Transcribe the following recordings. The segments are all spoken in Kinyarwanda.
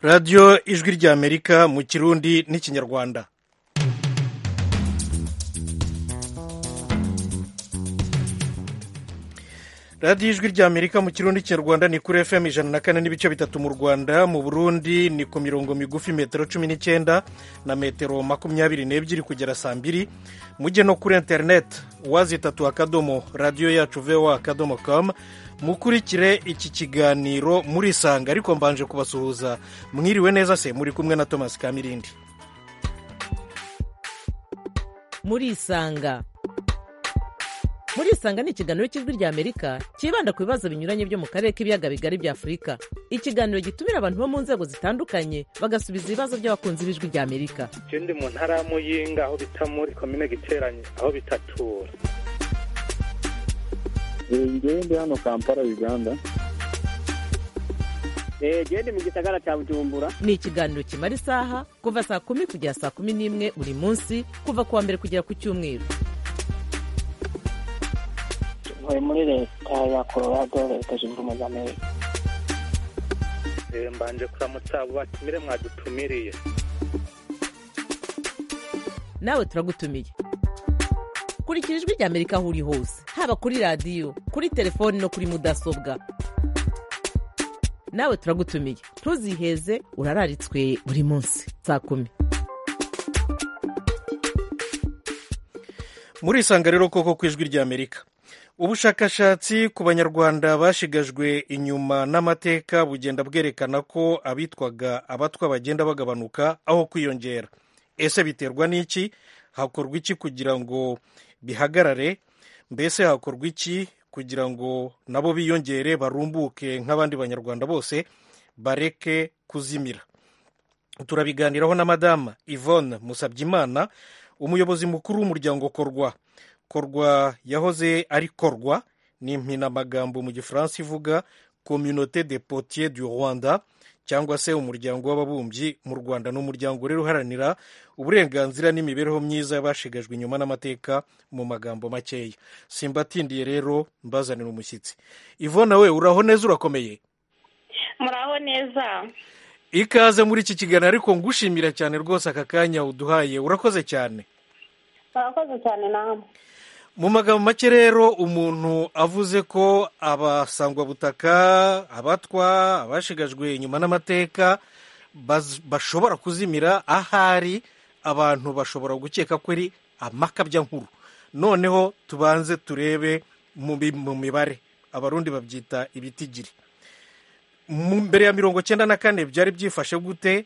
radiyo ijwi ry'amerika mu kirundi n'ikinyarwanda radiyo ijwi ry'amerika mu kirundi n'ikinyarwanda ni kuri fm ijana na kane n'ibice bitatu mu rwanda mu burundi ni ku mirongo migufi metero cumi n'icyenda na metero makumyabiri n'ebyiri kugera saa mbiri mujye no kuri interineti wazi itatu akadomo radiyo yacu vewa akadomo kamu mukurikire iki kiganiro murisanga ariko mbanje kubasuhuza mwiriwe neza se muri kumwe na thomas kamirindi murisanga murisanga ni ikiganiro cy'ijwi rya amerika cyibanda ku bibazo binyuranye byo mu karere k'ibiyaga bigari bya afurika ikiganiro gitumira abantu bo mu nzego zitandukanye bagasubiza ibibazo by'abakunzi b'ijwi rya amerika icyo ndi mu ntara y'amuyinga aho bita muri komine giteranye aho bitatura ngende hano kampala uganda gende mu gisagara cya bujumbura ni ikiganiro kimara isaha kuva saa kumi kugera saa kumi n'imwe buri munsi kuva ku wa mbere kugera ku cyumweru ntuye muri leta ya colorado leta zunze ubumwe za amerika mbanje kuramutsa abo batumire mwadutumiriye nawe turagutumiye kurikira ijwi rya amerika aho uri hose haba kuri radiyo kuri telefoni no kuri mudasobwa nawe turagutumiye ntuziheze urararitswe buri munsi saa kumi murisanga rero koko ku ijwi ry'amerika ubushakashatsi ku banyarwanda bashigajwe inyuma n'amateka bugenda bwerekana ko abitwaga abatwa bagenda bagabanuka aho kwiyongera ese biterwa n'iki hakorwa iki kugira ngo bihagarare mbese hakorwa iki kugira ngo nabo biyongere barumbuke nk'abandi banyarwanda bose bareke kuzimira turabiganiraho na madamu yvonne musabyimana umuyobozi mukuru w'umuryango korwa korwa yahoze ari korwa ni impinamagambo mu gifaransa ivuga communauté de potier du rwanda cyangwa se umuryango w'ababumbyi mu rwanda ni umuryango rero uharanira uburenganzira n'imibereho myiza y'abashigajwe inyuma n'amateka mu magambo makeya simbatindiye rero mbazanira umushyitsi ivona we uraho neza urakomeye muraho neza ikaze muri iki kiganiro ariko ngushimira cyane rwose aka kanya uduhaye urakoze cyane murakoze cyane namwe mu magambo make rero umuntu avuze ko abasangwabutaka abatwa abashigajwe inyuma n'amateka bashobora kuzimira ahari abantu bashobora gukeka ko ari amakabya nkuru noneho tubanze turebe mu mibare abarundi babyita ibitigiri mbere ya mirongo icyenda na kane byari byifashe gute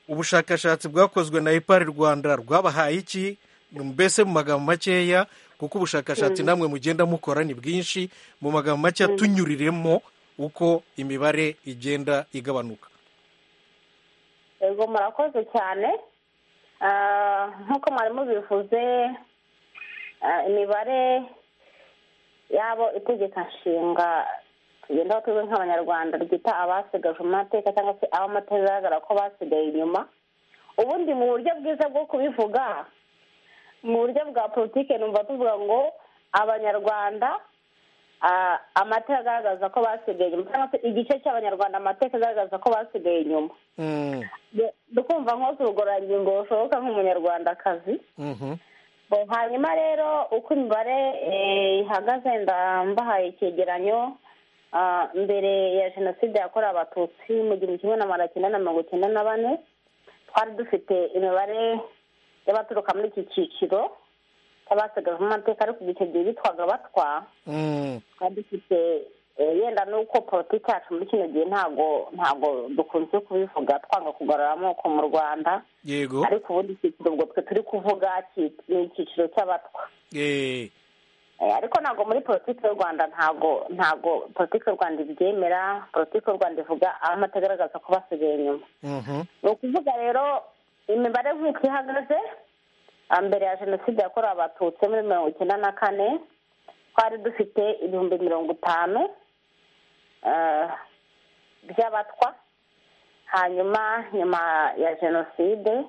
ubushakashatsi bwakozwe na ipari rwanda rwabahaye iki mbese mu magambo makeya kuko ubushakashatsi namwe mugenda mukora ni bwinshi mu magambo make tunyuriremo uko imibare igenda igabanuka yego murakoze cyane nk'uko mwarimu bivuze imibare y'abo itegeka nshinga tugendaho tuzwi nk'abanyarwanda ryita abasigajwe mu mateka cyangwa se amateka bigaragara ko basigaye inyuma ubundi mu buryo bwiza bwo kubivuga mu buryo bwa politiki numva tuvuga ngo abanyarwanda amateka agaragaza ko basigaye inyuma cyangwa se igice cy'abanyarwanda amateka agaragaza ko basigaye inyuma dukumva nkose ubugororangingo bushoboka nk'umunyarwandakazi hanyuma rero uko imibare ihagaze ndambahaye icyegeranyo mbere ya jenoside yakorewe abatutsi mu gihumbi kimwe na magana cyenda na mirongo icyenda na bane twari dufite imibare y'abaturuka muri iki cyiciro cy'abasigajwe amateka ariko icyo gihe bitwaga batwa twari dufite yenda n'uko politiki yacu muri kino gihe ntago ntago dukunze kubivuga twanga kugarura amoko mu rwanda yego ariko ubundi icyiciro ubwo twe turi kuvuga ni icyiciro cy'abatwa ariko ntabwo muri politiki y'u rwanda ntabwo ntabwo politiki y'u rwanda ibyemera politiki y'u rwanda ivuga amateka agaragaza ko basigaye inyuma ni ukuvuga rero imibare nk'uko ihagaze mbere ya jenoside yakorewe abatutsi muri mirongo icyenda na kane twari dufite ibihumbi mirongo itanu by'abatwa hanyuma nyuma ya jenoside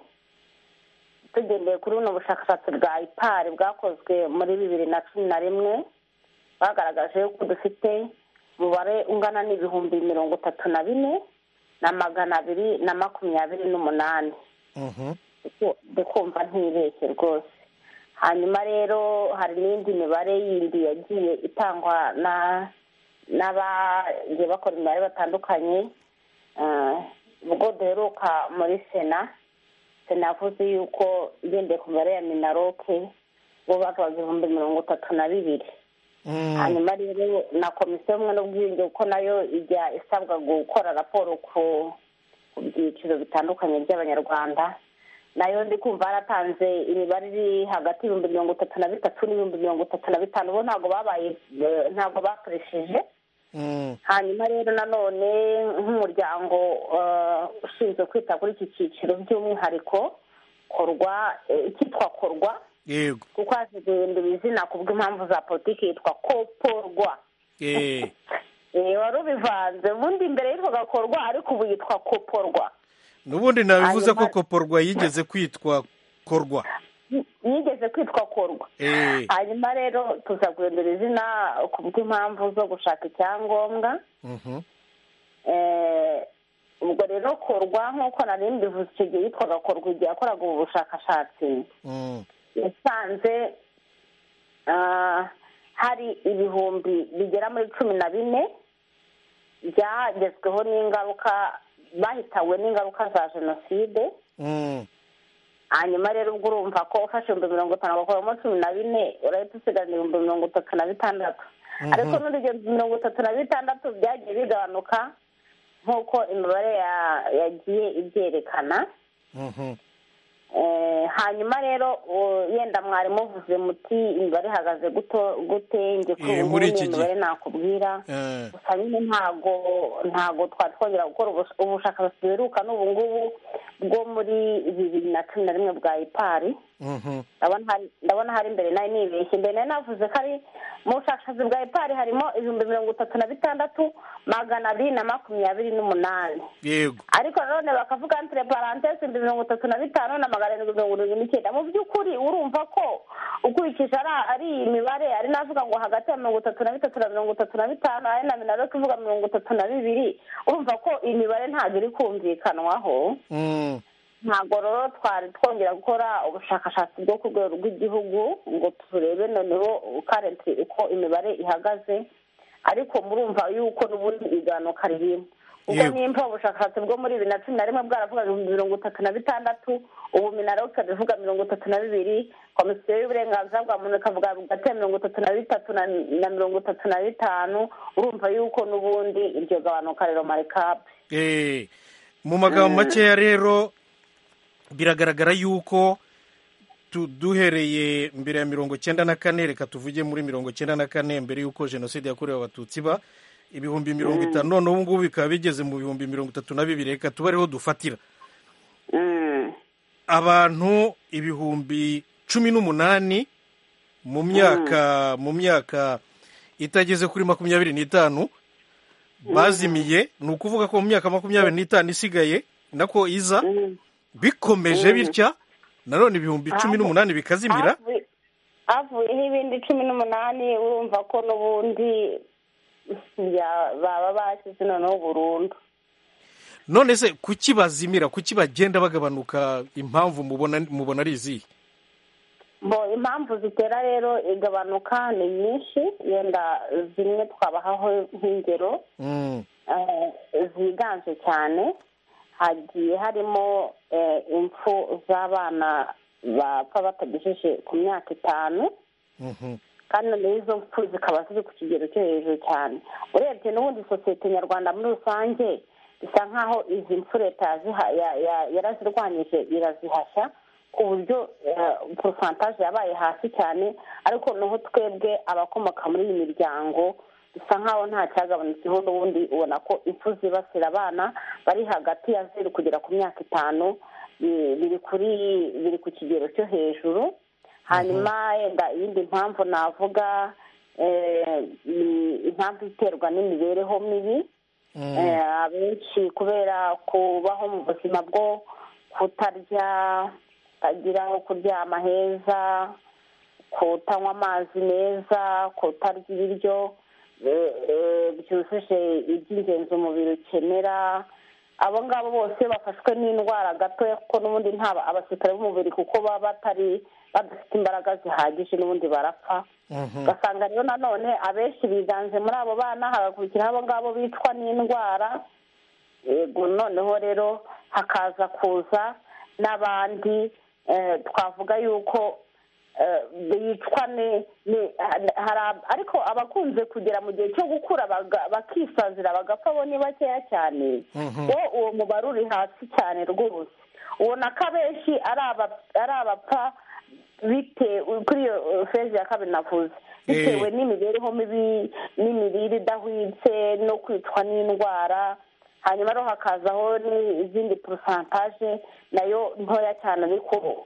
tugendeye kuri buno bushakashatsi bwa ipari bwakozwe muri bibiri na cumi na rimwe bagaragaje ko dufite umubare ungana n'ibihumbi mirongo itatu na bine na magana abiri na makumyabiri n'umunani Mhm. dukumva ntibeshye rwose hanyuma rero hari n'indi mibare yindi yagiye itangwa na n'abagiye bakora imibare batandukanye Eh, ubwo duheruka muri sena sena yavuze yuko igendeye ku mibare ya minaroke bo bagabaga ibihumbi mirongo itatu na bibiri Mm. hanyuma rero na komisiyo y'ubumwe n'ubwiyunge kuko nayo ijya isabwa gukora raporo ku ku byiciro bitandukanye by'abanyarwanda nayo ndi kumva yaratanze imibare iri hagati y'ibihumbi mirongo itatu na bitatu n'ibihumbi mirongo itatu na bitanu bo ntabwo babaye eh, ntabwo bakoresheje Mm. hanyuma rero nanone nk'umuryango eh, ushinzwe kwita kuri iki cyiciro by'umwihariko korwa eh, icyitwa korwa yego kuko haje guhindura izina ku bw'impamvu za politiki yitwa koporwa Eh, Eh, wari ubivanze ubundi mbere yitwa gakorwa ariko ubu yitwa koporwa n'ubundi nabivuze ko Hanyuma- koporwa yigeze kwitwa korwa Yi- yigeze kwitwa korwa Eh, hanyuma rero tuza guhindura izina ku bw'impamvu zo gushaka icyangombwa mhm. Eh, ubwo rero korwa nk'uko nari mbivuze icyo gihe yitwaga korwa igihe yakoraga ubu bushakashatsi Mm. yasanze ah, hari ibihumbi bigera muri cumi na bine byagezweho n'ingaruka bahitawe n'ingaruka za jenoside Mm. hanyuma rero ubwo urumva ko ufashe ibihumbi mirongo itanu ugakuramo cumi na bine urahita usigarana ibihumbi mirongo itatu na bitandatu Mhm. ariko n'undi ibyo mirongo itatu na bitandatu byagiye bigabanuka nk'uko imibare ya- yagiye ibyerekana Mhm. Eh, hanyuma rero uh, yenda mwari muvuze muti imibare ihagaze guto- gute njye ko Eh, ubu muri ngubu iki n'iyo mibare nakubwira Eh, gusa nyine ntago ntago twari twongera gukora ubus- ubushakashatsi buheruka n'ubu ngubu bwo muri bibiri na cumi na rimwe bwa ipari mhm. ndabona hari- ndabona hari imbere nayo nibeshye imbere nayo navuze ko ari mu bushakashatsi bwa ipari harimo ibihumbi mirongo itatu na bitandatu magana abiri na makumyabiri n'umunani yego ariko nanone bakavuga entre parenthèse ibihumbi mirongo itatu na bitanu na magana arindwi mirongo irindwi n'icyenda mu by'ukuri urumva ko ukurikije ari ari iyi mibare ari navuga ngo hagati ya mirongo itatu na bitatu na mirongo itatu na bitanu ari na minaloke ivuga mirongo itatu na bibiri urumva ko iyi mibare ntabwo iri kumvikanwaho Mm. ntabwo rero twari twongera gukora ubushakashatsi bwo ku rwego rw'igihugu ngo turebe noneho karenti uko imibare ihagaze ariko murumva yuko n'ubundi igabanuka ririmo ubwo Yego. nimba ubushakashatsi bwo muri bibiri na cumi na rimwe bwaravugaga ibihumbi mirongo itatu na bitandatu ubu minaroke bivuga mirongo itatu na bibiri komisiyo y'uburenganzira bwa muntu ikavuga hagati ya mirongo itatu na bitatu na- na mirongo itatu na bitanu urumva yuko n'ubundi iryo gabanuka rero marikabu Eh, mu magambo makeya rero biragaragara yuko tu- duhereye mbere ya mirongo cyenda na kane reka tuvuge muri mirongo cyenda na kane mbere y'uko jenoside yakorewe abatutsi iba ibihumbi mirongo itanu none ubu ngubu bikaba bigeze mu bihumbi mirongo itatu na bibiri reka tuba ariho dufatira Mm. abantu ibihumbi cumi n'umunani mu myaka mu myaka itageze kuri makumyabiri n'itanu bazimiye ni ukuvuga ko mu myaka makumyabiri n'itanu isigaye nako iza Mm. bikomeje bitya nanone ibihumbi cumi Ahubwo- n'umunani bikazimira Havuye- havuyeho ibindi cumi n'umunani urumva ko n'ubundi ya- baba bashyize noneho burundu none se kuki bazimira kuki bagenda bagabanuka impamvu mubona mubona ari izihe bo impamvu zitera rero igabanuka ni nyinshi yenda zimwe twabahaho nk'ingero Mm, eh, ziganje cyane hagiye harimo eh, impfu z'abana bapfa batagejeje ku myaka itanu mhm, kandi noneho izo mpfu zikaba ziri ku kigero cyo hejuru cyane urebye n'ubundi sosiyete nyarwanda muri rusange bisa nkaho izi mpfu leta yaziha- ya- ya- yarazirwanyije irazihashya ku buryo eh, porosantaje yabaye hasi cyane ariko noneho twebwe abakomoka muri iyi miryango bisa nkaho nta cyagabanutseho n'ubundi ubona ko impfu zibasira abana bari hagati ya zeru kugera ku myaka itanu eh, biri kuri biri ku kigero cyo hejuru hanyuma yenda iyindi mpamvu navuga eh, ni impamvu iterwa n'imibereho mibi mm, Eh, abenshi kubera kubaho mu buzima bwo kutarya kutagira aho kuryama heza kutanywa amazi meza kutarya ibiryo eh, eh, byujuje iby'ingenzi umubiri ukenera abo ngabo bose bafashwe n'indwara gatoya kuko n'ubundi ntaba abasirikare b'umubiri kuko baba batari badafite imbaraga zihagije n'ubundi barapfa ugasanga rero nanone abenshi biganze muri abo bana hagakurikiraho abo ngabo bicwa n'indwara yego noneho rero hakaza kuza n'abandi eh, twavuga yuko eh, bicwa ni- ni- hari ab- ariko abakunze kugera mu gihe cyo gukura baga- bakisazira bagapfa bo ni bakeya cyane Mhm. wo uwo mubare uri hasi cyane rwose ubona ko abenshi ari aba- ari abapfa bitewe kuri iyo eh, fezi ya kabiri navuze bitewe n'imibereho mibi n'imirire idahwitse no kwicwa n'indwara hanyuma rero hakazaho n'izindi porosantaje nayo ntoya cyane ariko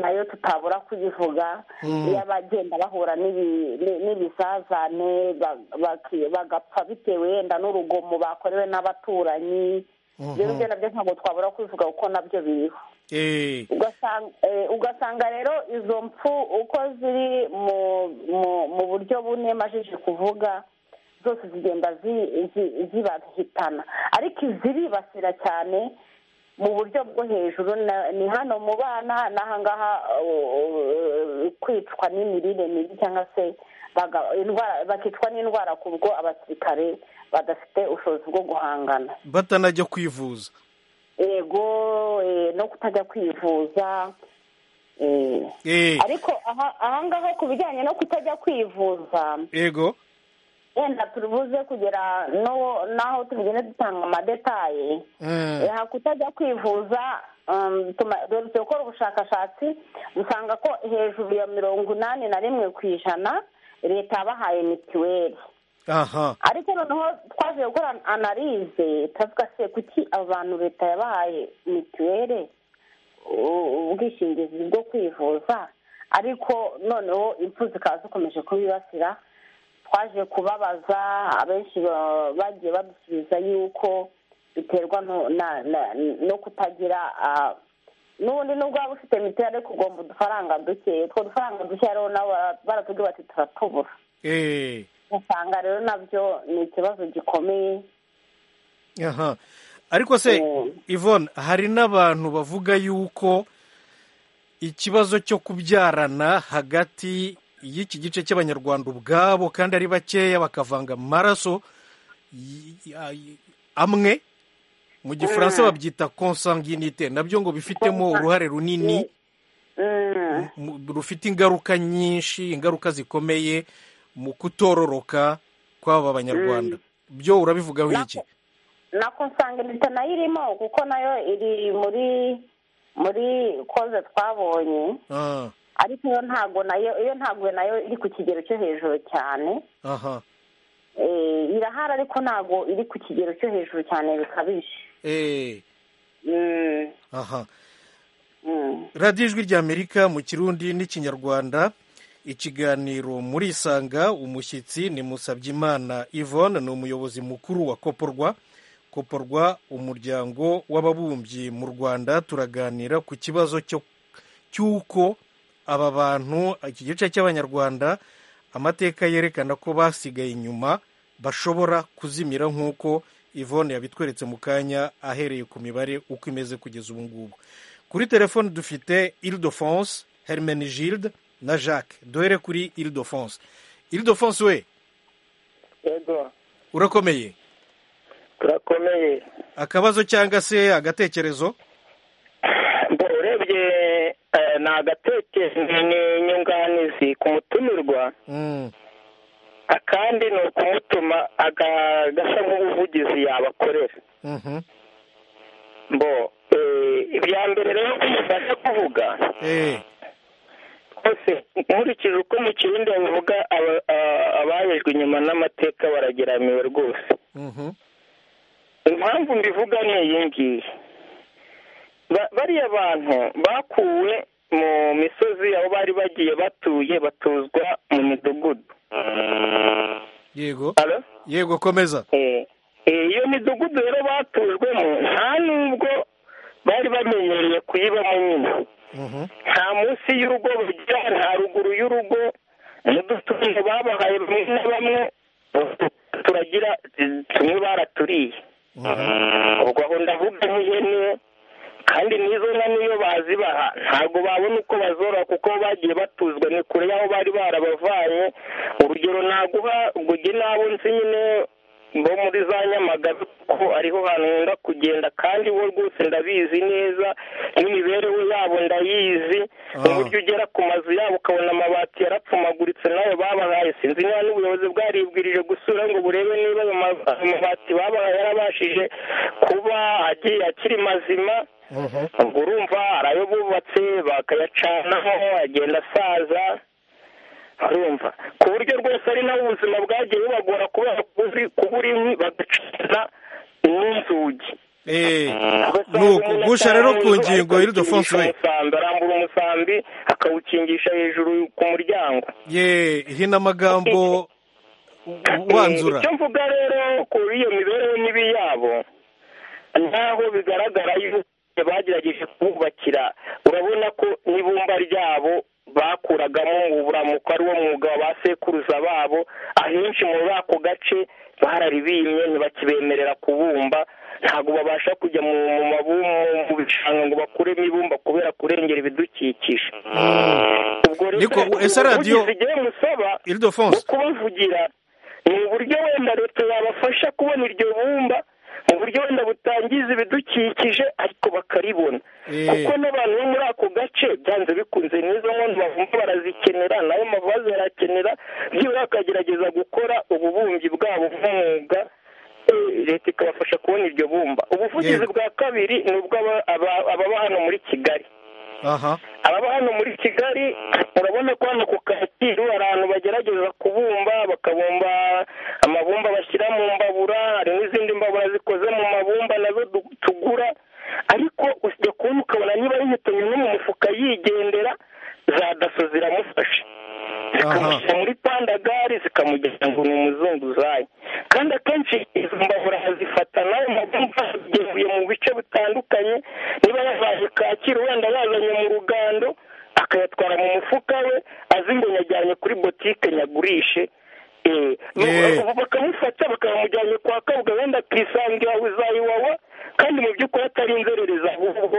nayo tutabura kuyivuga Mm. y'abagenda bahura n'ibi- ni- n'ibizazane ba- baki- bagapfa bitewe wenda n'urugomo bakorewe n'abaturanyi rero ibyo nabyo ntabwo twabura kubivuga kuko nabyo biriho Eh, ugasanga eh, ugasanga rero izo mpfu uko ziri mu mu- mu buryo bune majije kuvuga zose zigenda zi- zi- zibahitana ariko iziribasira cyane mu buryo bwo hejuru na- ni hano mu bana n'aha ngaha uh, uh, kwicwa n'imirire mibi cyangwa se baga- indwara- bakicwa n'indwara ku bwo abasirikare badafite ubushobozi bwo guhangana batanajya kwivuza yego eh, no kutajya kwivuza eh. Eh, ariko aha- aha ngaha ku bijyanye no kutajya kwivuza yego wenda tubuze kugera no- n'aho tugenda dutanga amadetaye Mm, aha kutajya kwivuza um, tuma- dore dukora ubushakashatsi dusanga ko hejuru ya mirongo inani na rimwe ku ijana leta yabahaye mitiweli aha ariko noneho twaje gukora analize turavuga se kuki abantu leta yabahaye mituweli u- ubwishingizi bwo kwivuza ariko noneho impfu zikaba zikomeje kubibasira twaje kubabaza abenshi ba- bagiye badusubiza yuko biterwa no- na- na- no kutagira ah, n'ubundi nubwo waba ufite mituweli ariko ugomba udufaranga duke utwo dufaranga dukeya rero nabo bara- baratubwira bati turatubura eh, usanga rero nabyo ni ikibazo gikomeye aha ariko se Mm. ivone hari n'abantu bavuga yuko ikibazo cyo kubyarana hagati y'iki gice cy'abanyarwanda ubwabo kandi ari bakeya bakavanga amaraso y- y- amwe mu gifaransa Mm. babyita consanguinite nabyo ngo bifitemo uruhare runini Mm. mu- rufite ingaruka nyinshi ingaruka zikomeye mu kutororoka kw'aba banyarwanda byo urabivugaho iki nako nsanga leta nayo irimo kuko nayo iri muri muri koze twabonye Ah, ariko iyo ntago nayo iyo ntago nayo iri ku kigero cyo hejuru cyane aha Eh, irahari ariko ntago iri ku kigero cyo hejuru cyane bikabije eh, Mm. aha Mm. radiyo ijwi ry'amerika mu kirundi n'ikinyarwanda ikiganiro muri isanga umushyitsi ni musabyimana yvonne ni umuyobozi mukuru wa koporwa koporwa umuryango w'ababumbyi mu rwanda turaganira ku kibazo cyo cy'uko aba bantu iki gice cy'abanyarwanda amateka yerekana ko basigaye inyuma bashobora kuzimira nk'uko yvonne yabitweretse mu kanya ahereye ku mibare uko imeze kugeza ubu ngubu kuri telefone dufite Ildefonse Hermenegilde na Jacques duhere kuri Ildefonse Ildefonse we yego urakomeye turakomeye akabazo cyangwa se agatekerezo mbo urebye eh, ni agatekerezo n'inyunganizi ku mutumirwa Mm, akandi ni ukumutuma aga- gasa nk'ubuvugizi yabakorera mhm. mbo eh, ibya mbere rero ko umuntu aje kuvuga Eh, twese nkurikije uko mu kirundi bavuga aba- a- abahejwe inyuma n'amateka barageramiwe rwose mhm. impamvu mbivuga ni iyi ngiyi Ba- bariya bantu bakuwe mu misozi aho bari bagiye batuye batuzwa mu midugudu yego Alo? yego komeza Eh, eh, iyo midugudu rero batujwemo nta n'ubwo bari bamenyereye kuyibamo nyine Mhm, nta munsi y'urugo bagira nta ruguru y'urugo n'udutungo babahaye bamwe na bamwe turagira tumwe baraturiye mhm. ubwo aho kandi n'izo nka niyo bazibaha ntabwo babona uko bazorora kuko bagiye batuzwa ni kure y'aho bari barabavanye urugero naguha ngo ujye n'abo nzi nyine bo muri za nyamagabe kuko ariho hantu nkunda kugenda kandi bo rwose ndabizi neza n'imibereho yabo ndayizi uburyo ugera ku mazu yabo ukabona amabati yarapfumaguritse nayo babahaye sinzi niba n'ubuyobozi bwaribwirije gusura ngo burebe niba ayo ma- ayo mabati babahaye yarabashije kuba agiye akiri mazima ubwo urumva arayo bubatse bakayacanaho agenda asaza urumva ku buryo rwose ari naho ubuzima bwagiye bubagora kubera kuzi- kuba uri inkwi bagacana n'inzugi Eh, ni uku gusha rero ku ngingo y'urudofonso we umusambi arambura umusambi akawukingisha hejuru ku muryango ye hinamagambo wanzura icyo mvuga rero ku iyo mibereho mibi yabo ntaho bigaragara yuko bagerageje kububakira urabona ko n'ibumba ryabo bakuragamo mu buramuko ari wo mwuga wa ba sekuruza babo ahenshi muri ako gace bararibimye ntibakibemerera kubumba ntabwo babasha kujya mu mu mabumu mu bishanga ngo bakuremo ibumba kubera kurengera ibidukikije ubwo Niko, ese radiyo- ubuvugizi igihe musaba iridofonso bwo kubavugira ni uburyo wenda leta yabafasha kubona iryo bumba mu buryo wenda butangiza ibidukikije ariko bakaribona Eh. kuko n'abantu bo muri ako gace byanze bikunze n'izo nkono bavumba barazikenera nayo mavaze barakenera byibura bakagerageza gukora ububumbyi bwabo nk'umwuga eh, leta ikabafasha kubona iryo bumba ubuvugizi Yego. bwa kabiri ni ubw'aba- aba- ababa hano muri kigali aha ababa hano muri kigali urabona ko hano ku kacyiru hari ahantu bagerageza kubumba bakabumba amabumba bashyira mu mbabura hari n'izindi mbabura zikoze mu mabumba nazo du- tugura ariko usibye kubona ukabona niba yihitanwe no mu mufuka yigendera za daso ziramufashe zikamushyira muri pandagari zikamugeza ngo ni umuzunguzayi kandi akenshi izo mbabura zifata nawe mabumba yagevuye mu bice bitandukanye niba yavaye kacyiru wenda yazanye mu rugando akayatwara mu mufuka we azimbonye ajyanye kuri botike nyagurishe Eh, Eh. ubu bakamufata bakamujyanye kwa kabwa wenda akisangira iwawa kandi mu by'ukuri atari inzererezi ahubwo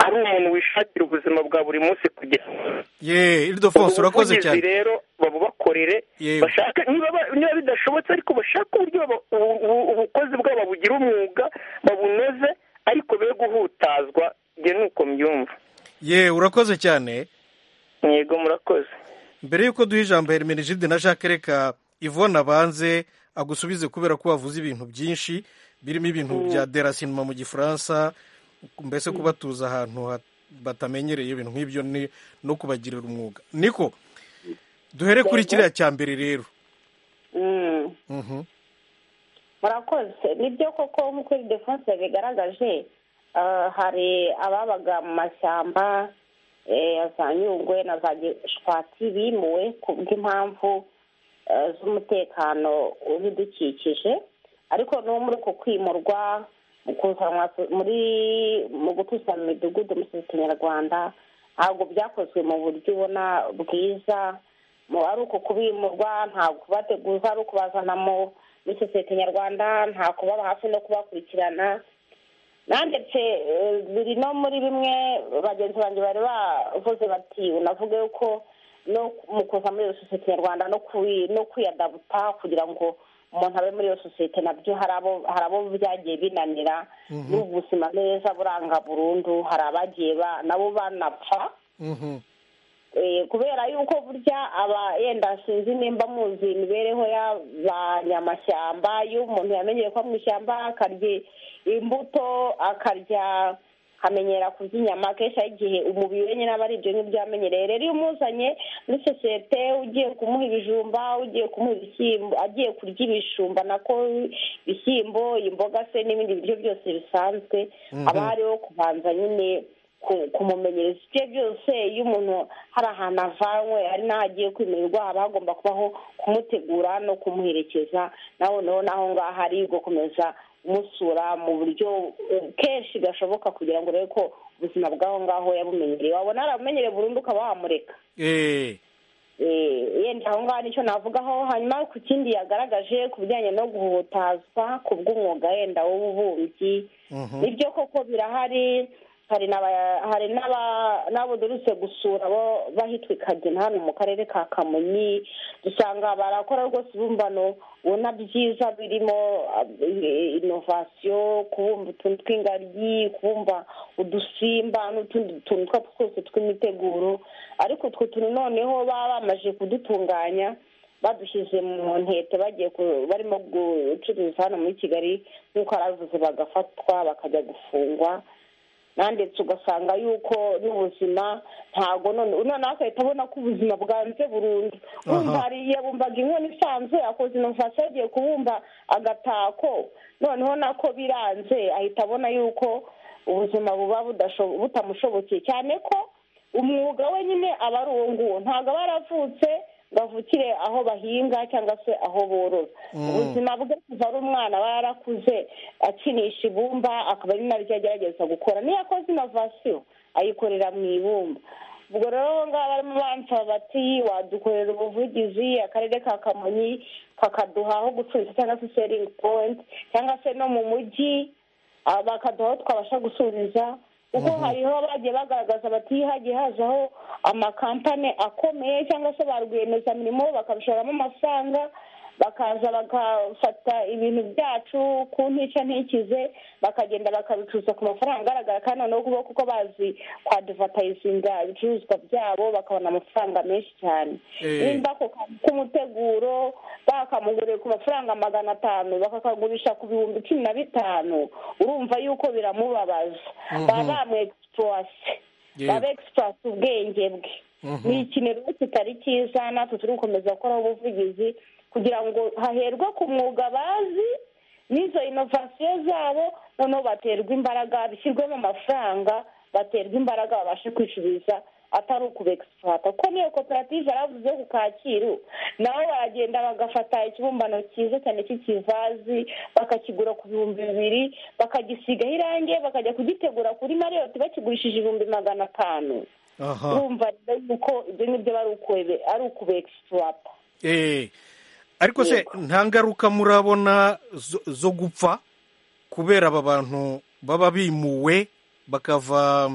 ari umuntu wishakira ubuzima bwa buri munsi kugira ngo ye iridofonso urakoze cyane ubuvugizi rero babubakorere Yewe. bashaka niba ba- niba bidashobotse ariko bashake uburyo baba- ubu- ubu- ubukozi bwabo babugira umwuga babunoze ariko be guhutazwa njye nuko mbyumva ye urakoze cyane yego murakoze mbere y'uko duha ijambo hermenegide na jacques reka ivona abanze agusubize kubera ko wavuze ibintu byinshi birimo ibintu bya derasinoma mu gifaransa mbese kubatuza ahantu ha- batamenyereye ibintu nk'ibyo ni- no kubagirira umwuga niko duhere kuri kiriya cya mbere rero Mm. Mhm. murakoze nibyo koko nk'uko iri defonse yabigaragaje ah, hari ababaga mu mashyamba eh, ya za nyungwe na za gishwati bimuwe ku bw'impamvu eh, z'umutekano w'ibidukikije ariko no muri uko kwimurwa mu kuzanwa muri mu gutuza mu midugudu mu kinyarwanda ntabwo byakozwe mu buryo ubona bwiza mu ari uko kubimurwa nta kubateguza ari ukubazana mu muri sosiyete nyarwanda nta kubaba hafi no kubakurikirana nandetse eh, biri no muri bimwe bagenzi banjye bari bavuze bati unavuge yuko no mu kuza muri iyo sosiyete nyarwanda no kuyi- no kwiyadabuta kugira ngo umuntu abe muri iyo sosiyete nabyo hari abo hari abo byagiye binanira n'ubu ubuzima neza buranga burundu hari abagiye ba- nabo banapfa Mhm. Eh, kubera yuko burya aba yenda sinzi nimba muzi imibereho y'abanyamashyamba iyo umuntu yamenyeye ko mu ishyamba akarya imbuto akarya akamenyera kurya inyama kenshi hari igihe umubiri we nyine aba ari ibyo ngibyo yamenyereye rero iyo umuzanye muri sosiyete ugiye kumuha ibijumba ugiye kumuha ibishyimbo agiye kurya ibijumba nako ibishyimbo imboga se n'ibindi biryo byose bisanzwe aba hariho kubanza nyine ku- kumumenyereza ibyo byose iyo umuntu hari ahantu avanywe hari n'aho agiye kwimurirwa haba hagomba kubaho kumutegura no kumuherekeza nawe noneho n'aho ngaho ari gukomeza umusura mu buryo eh, kenshi gashoboka kugira ngo urebe ko ubuzima bw'aho ngaho yabumenyereye wabona yarabumenyereye burundu ukaba wamureka Eh, Eh, yenda aho ngaho nicyo navugaho hanyuma ku kindi yagaragaje ku bijyanye no guhutazwa ku bw'umwuga yenda w'ububumbyi mhm. nibyo koko birahari hari n'aba- hari n'aba- n'abo duherutse gusura bo bahitwikabye hano mu karere ka kamonyi dusanga barakora rwose ibibumbano ubona byiza birimo inovasiyo kubumba utuntu tw'ingagi kubumba udusimba n'utundi tuntu utwo twose tw'imiteguro ariko utwo tuntu noneho baba bamaze kudutunganya badushyize mu ntete bagiye ku- barimo gucuruza hano muri kigali nk'uko aravuze bagafatwa bakajya gufungwa nandetse ugasanga yuko n'ubuzima ntabwo none noneho agahita abona ko ubuzima bwanze burundu wumva hari yabumbaga inkono isanzwe akoze inovasiyo agiye kubumba agatako noneho nako biranze ahita abona yuko ubuzima buba budasho- butamushobokeye cyane ko umwuga we nyine aba ari uwo nguwo ntabwo aba yaravutse ngo avukire aho bahinga cyangwa se aho borora ubuzima bwe kuva ari umwana aba yarakuze akinisha ibumba akaba ari naryo agerageza gukora niyo akoze inovasiyo ayikorera mu ibumba ubwo rero aho ngaho barimo bansaba bati wadukorera ubuvugizi akarere ka kamonyi kakaduha aho gucuruza cyangwa se seringi powenti cyangwa se no mu mujyi ah, bakaduha aho twabasha gusubiriza kuko hariho bagiye bagaragaza bati hagiye hazaho amakampani akomeye cyangwa se ba rwiyemezamirimo bakabishoramo amafaranga bakaza bagafata ibintu byacu ku ntica ntikize bakagenda bakabicuruza ku mafaranga agaragara kandi noneho kuba kuko bazi kwaduvatayizinga ibicuruzwa byabo bakabona amafaranga menshi cyane Eh. nimba ako kantu k'umuteguro bakamugurira ku mafaranga magana atanu bakakagurisha ku bihumbi cumi na bitanu urumva yuko biramubabaza baba bamwegisipuwase Yego. baba egisipuwase ubwenge bwe ni ikintu rero kitari cyiza natwe turi gukomeza gukora ubuvugizi kugira ngo haherwe ku mwuga bazi n'izo inovasiyo zabo noneho baterwe imbaraga bishyirwemo amafaranga baterwe imbaraga babashe kwicuriza atari ukubegisipuwata kuko niyo koperative yaravuze ku kacyiru nabo baragenda bagafata ikibumbano cyiza cyane cy'ikivazi bakakigura ku bihumbi bibiri bakagisigaho irangi bakajya kugitegura kuri mariyoti bakigurishije ibihumbi magana atanu aha urumva rero yuko ibyo ngibyo aba ari ukube- ari ukubegisipuwata Eh, ariko se nta ngaruka murabona zo- zo gupfa kubera aba bantu baba bimuwe bakava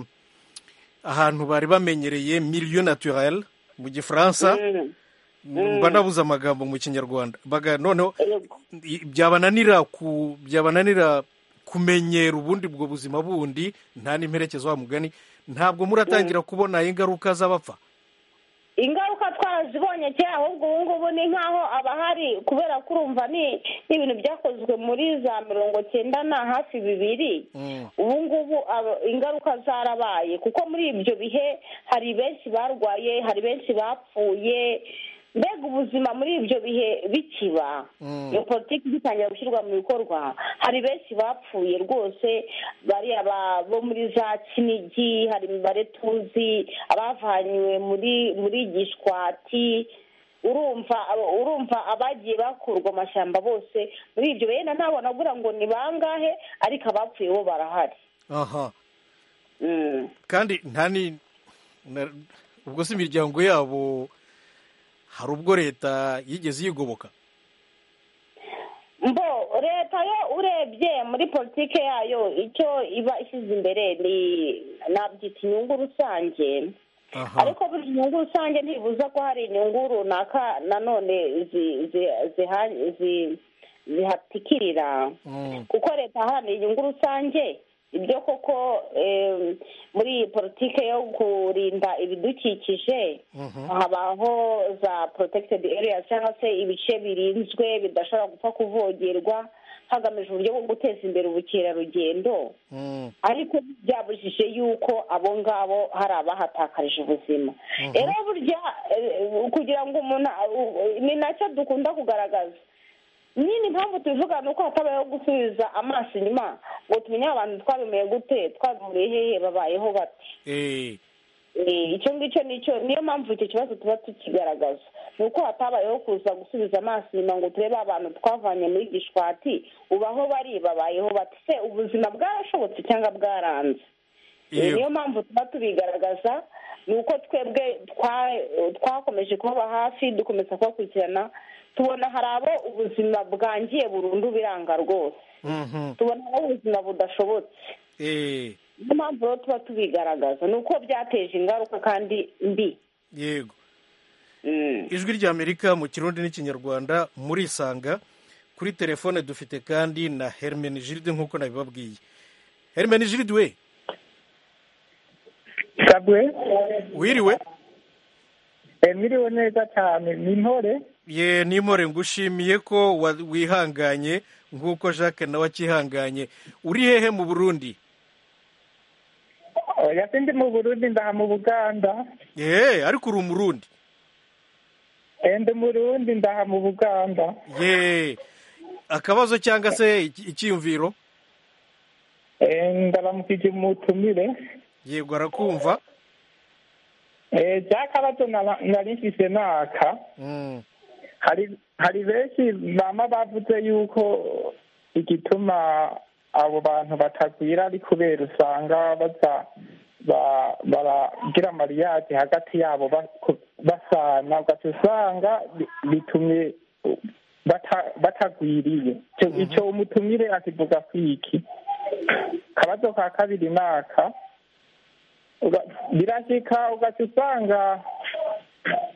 ahantu bari bamenyereye milieu naturel mu gifaransa mba nabuze amagambo mu kinyarwanda baga noneho Yego. i- byabananira ku byabananira kumenyera ubundi ubwo buzima bundi nta n'imperekezo wa mugani ntabwo muratangira kubona ingaruka z'abapfa ingaruka twarazibonye kera ahubwo ubu ngubu ni nk'aho abahari kubera ko urumva ni ni ibintu byakozwe muri za mirongo cyenda na hafi bibiri ubu ngubu aba- ingaruka zarabaye kuko muri ibyo bihe hari benshi barwaye hari benshi bapfuye mbega ubuzima muri ibyo bihe bikiba iyo politiki igitangira gushyirwa mu bikorwa hari benshi bapfuye rwose bariya ba- bo muri za kinigi hari imibare tuzi abavanywe muri muri gishwati urumva abo- urumva abagiye bakurwa amashyamba bose muri ibyo benda ntabwo nabura ngo ni bangahe ariko abapfuye bo barahari aha Mm. kandi nta ni na- ubwo si imiryango yabo hari ubwo leta yigeze yigoboka mbo leta yo urebye muri politiki yayo icyo iba ishyize imbere ni nabyita inyungu rusange aha ariko buri nyungu rusange ntibuza ko hari inyungu runaka nanone zi- zi- ziha- zi- zihatikirira Mm. kuko leta yaharanira inyungu rusange ibyo koko em, muri iyi politiki yo kurinda ibidukikije habaho za protected areas cyangwa se ibice birinzwe bidashobora gupfa kuvogerwa hagamijwe uburyo bwo guteza imbere ubukerarugendo Mm. ariko byabujije yuko abo ngabo hari abahatakarije ubuzima rero burya eh, kugira ngo umuntu eh, ni nacyo dukunda kugaragaza nyine impamvu tubivuga ni uko hatabayeho gusubiza amaso inyuma ngo tumenye abantu twabimeye gute twabimuriye hehe babayeho bate Eh, Eh, icyo ngicyo nicyo niyo mpamvu icyo kibazo tuba tukigaragaza ni uko hatabayeho kuza gusubiza amaso inyuma ngo turebe abantu twavanye muri gishwati ubu aho bari babayeho bati se ubuzima bwarashobotse cyangwa bwaranze Eh, niyo yego. mpamvu tuba tubigaragaza ni uko twebwe twa- twakomeje kubaba hafi dukomeza kubakurikirana tubona hari abo ubuzima bwangiye burundu biranga rwose Mhm. tubona aho ubuzima budashobotse Eh, niyo mpamvu rero tuba tubigaragaza ni uko byateje ingaruka kandi mbi yego Mm. ijwi ry'amerika mu kirundi n'ikinyarwanda murisanga kuri telefone dufite kandi na hermene jiride nk'uko nabibabwiye hermene jiride we sabwe wiriwe eh, miriwe neza cyane ni intore ye nimore ngushimiye ko wa- wihanganye nk'uko jacques nawe akihanganye uri hehe mu burundi oya sindi mu burundi ndaha mu buganda ye ariko uri umurundi Eh, ndi murundi ndaha mu buganda ye akabazo cyangwa se iki- icyiyumviro Eh, ndaramukije umutumire yego arakumva Eh, bya kabazo nara- nari mfise naka Mm. hari hari benshi mama bavuze yuko igituma abo bantu batagwira ari kubera usanga baza ba- baragira mariyage hagati yabo bako- basana ugaca usanga bi- bitumye uh, bata- batagwiriye Ico- ico umutumire akivuga kwiki kabazo ka kabiri naka uga- birashika ugaca usanga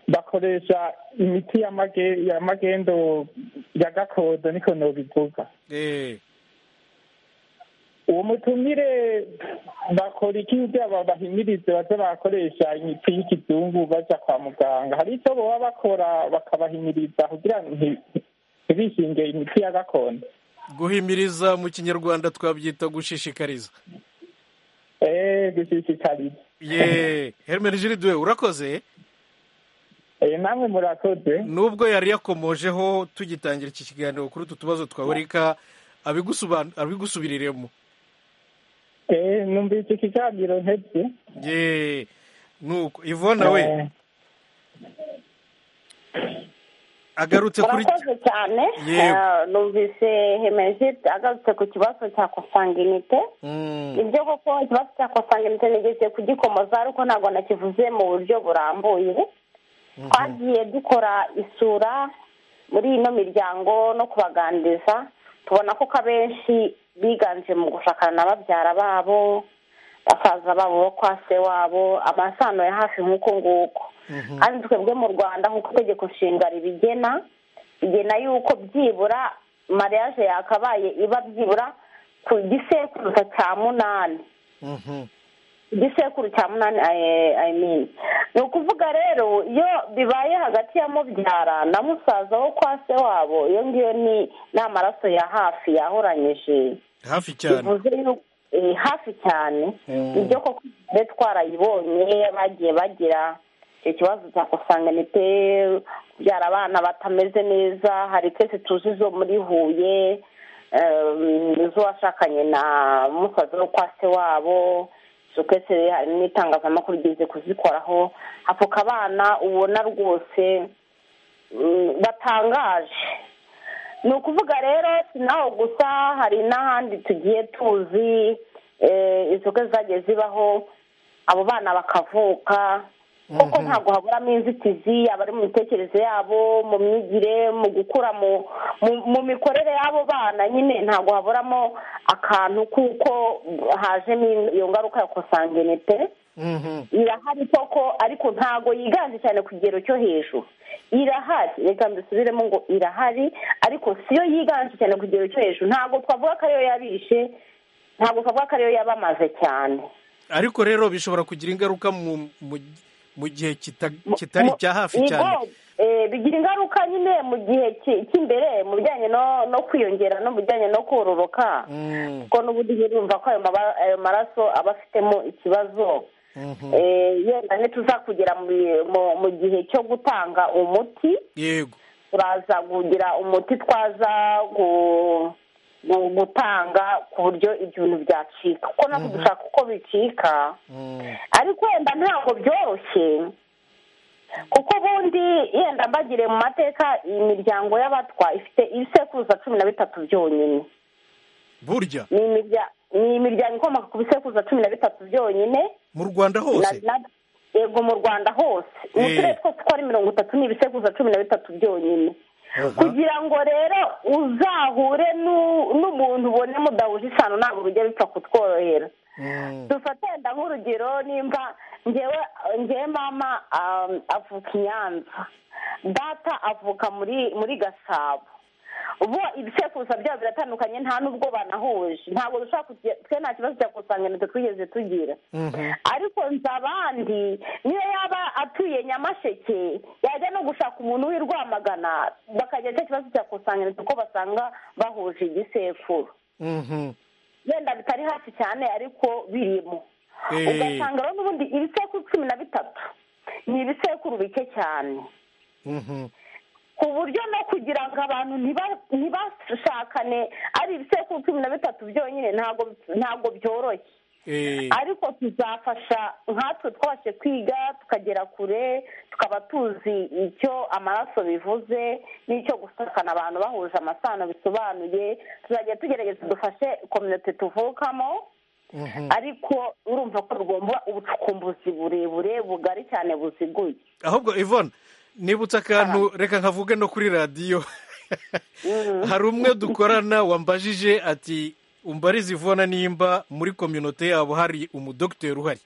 bakoresha imiti ya mage- ya magendo ya gakondo niko nobivuga Eh, uwo mutumire bakora iki kugira ngo bahimirize baze bakoresha imiti y'ikizungu baja kwa muganga hari icyo baba bakora bakabahimiriza kugira nti- ntibishinge imiti ya gakondo guhimiriza mu kinyarwanda twabyita gushishikariza Eh, gushishikariza ye hermene jiride urakoze Eh, namwe murakoze nubwo yari yakomojeho tugitangira iki kiganiro kuri utu tubazo twaboneka abigusuban- abigusubiriremo Eh, numvise ikiganiro ntebye ye nuko ivona we Eh, agarutse kuri murakoze cyane Yewe. Eh, numvise hemejide agarutse ku kibazo cya kosanginite Mm, ibyo koko ikibazo cya kosanginite nigeze kugikomoza ariko ntabwo nakivuze mu buryo burambuye twagiye dukora isura muri ino miryango no kubaganiriza tubona ko abenshi biganje mu gushakana na babyara babo basaza babo bo kwa se wabo amasano ya hafi nk'uko nguko kandi twebwe mu rwanda nk'uko itegeko nshinga ribigena bigena yuko byibura mariage yakabaye iba byibura ku gisekuruza cya munani mhm, igisekuru cya munani I- I mean. ni ukuvuga rero iyo bibaye hagati ya mubyara na musaza wo kwa se wabo iyo ngiyo ni ni amaraso ya hafi yahoranyije hafi cyane bivuze yuko eh, hafi cyane Mm. ibyo koko twe twarayibonye bagiye bagira icyo kibazo cya kosanganite kubyara abana batameze neza hari twese tuzi zo muri huye em, z'uwashakanye na musaza wo kwa se wabo izo twese hari n'itangazamakuru rigeze kuzikoraho hafuka abana ubona rwose mm, batangaje ni ukuvuga rero si naho gusa hari n'ahandi tugiye tuzi eh, inzoga zagiye zibaho abo bana bakavuka kuko ntabwo haburamo inzitizi abari mu mitekerereze yabo mu myigire mu gukura mu mu- mu mikorere y'abo bana nyine ntabwo haburamo akantu kuko hajemo iyo ngaruka ya kosangenete mhm, irahari koko ariko ntago yiganje cyane ku kigero cyo hejuru irahari reka mbisubiremo ngo irahari ariko siyo yiganje cyane ku kigero cyo hejuru ntago twavuga ko ariyo yabishe ntago twavuga ko ariyo yabamaze cyane ariko rero bishobora kugira ingaruka mu mu- mu gihe kita- kitari Mu- cya hafi ni cyane bwo, eh, bigira ingaruka nyine mu gihe ki- cy'imbere mu bijyanye no no kwiyongera no mu bijyanye no kororoka Mm, kuko n'ubundi birumva ko ayo maba- ayo maraso aba afitemo ikibazo mhm, Eh, yenda ntituzakugera mu bi- mu- mu gihe cyo gutanga umuti yego turaza kugira umuti twaza gu- gu- gutanga ku buryo ibyo bintu byacika kuko natwe dushaka uko bicika Mm, ariko wenda ntabwo byoroshye kuko ubundi yenda mbagire mu mateka imiryango y'abatwa ifite ibisekuruza cumi na bitatu byonyine burya ni imirya- ni imiryango ikomoka ku bisekuruza cumi na bitatu byonyine mu rwanda na- hose na- yego mu rwanda hose mu Eh. turere twose uko ari mirongo itatu ni ibisekuruza cumi na bitatu byonyine kugira ngo rero uzahure n'u- n'umuntu ubone mudahuje isano ntabwo bijya bipfa kutworohera dufate wenda nk'urugero nimba ngewe ngewe mama um, avuka i nyanza data avuka muri muri gasabo bo ibisekuruza byabo biratandukanye nta n'ubwo banahuje ntabwo dushobora kugira twe nta kibazo cya kusanganirwa twigeze tugira ariko nzi abandi niyo yaba atuye nyamasheke yajya no gushaka umuntu w'i rwamagana bakagira cya kibazo cya kusanganiriza uko basanga bahuje igisekuru wenda bitari hafi cyane ariko birimo Eh. ugasanga rero n'ubundi ibisekuru cumi na bitatu ni ibisekuru bike cyane ku buryo no kugira ngo abantu ntiba- ntibashakane ari ibisekuru cumi na bitatu byonyine ntabwo ntabwo byoroshye ariko tuzafasha nkatwe twabashe kwiga tukagera kure tukaba tuzi icyo amaraso bivuze n'icyo gusakana abantu bahuje amasano bisobanuye tuzajya tugerageza dufashe kominote tuvukamo ariko urumva ko rugomba ubucukumbuzi burebure bugari cyane buziguye ahubwo ivone nibutse akantu reka nkavuge no kuri radiyo hari umwe dukorana wambajije ati umbarize ivona nimba muri kominote yabo hari umudogiteri uhari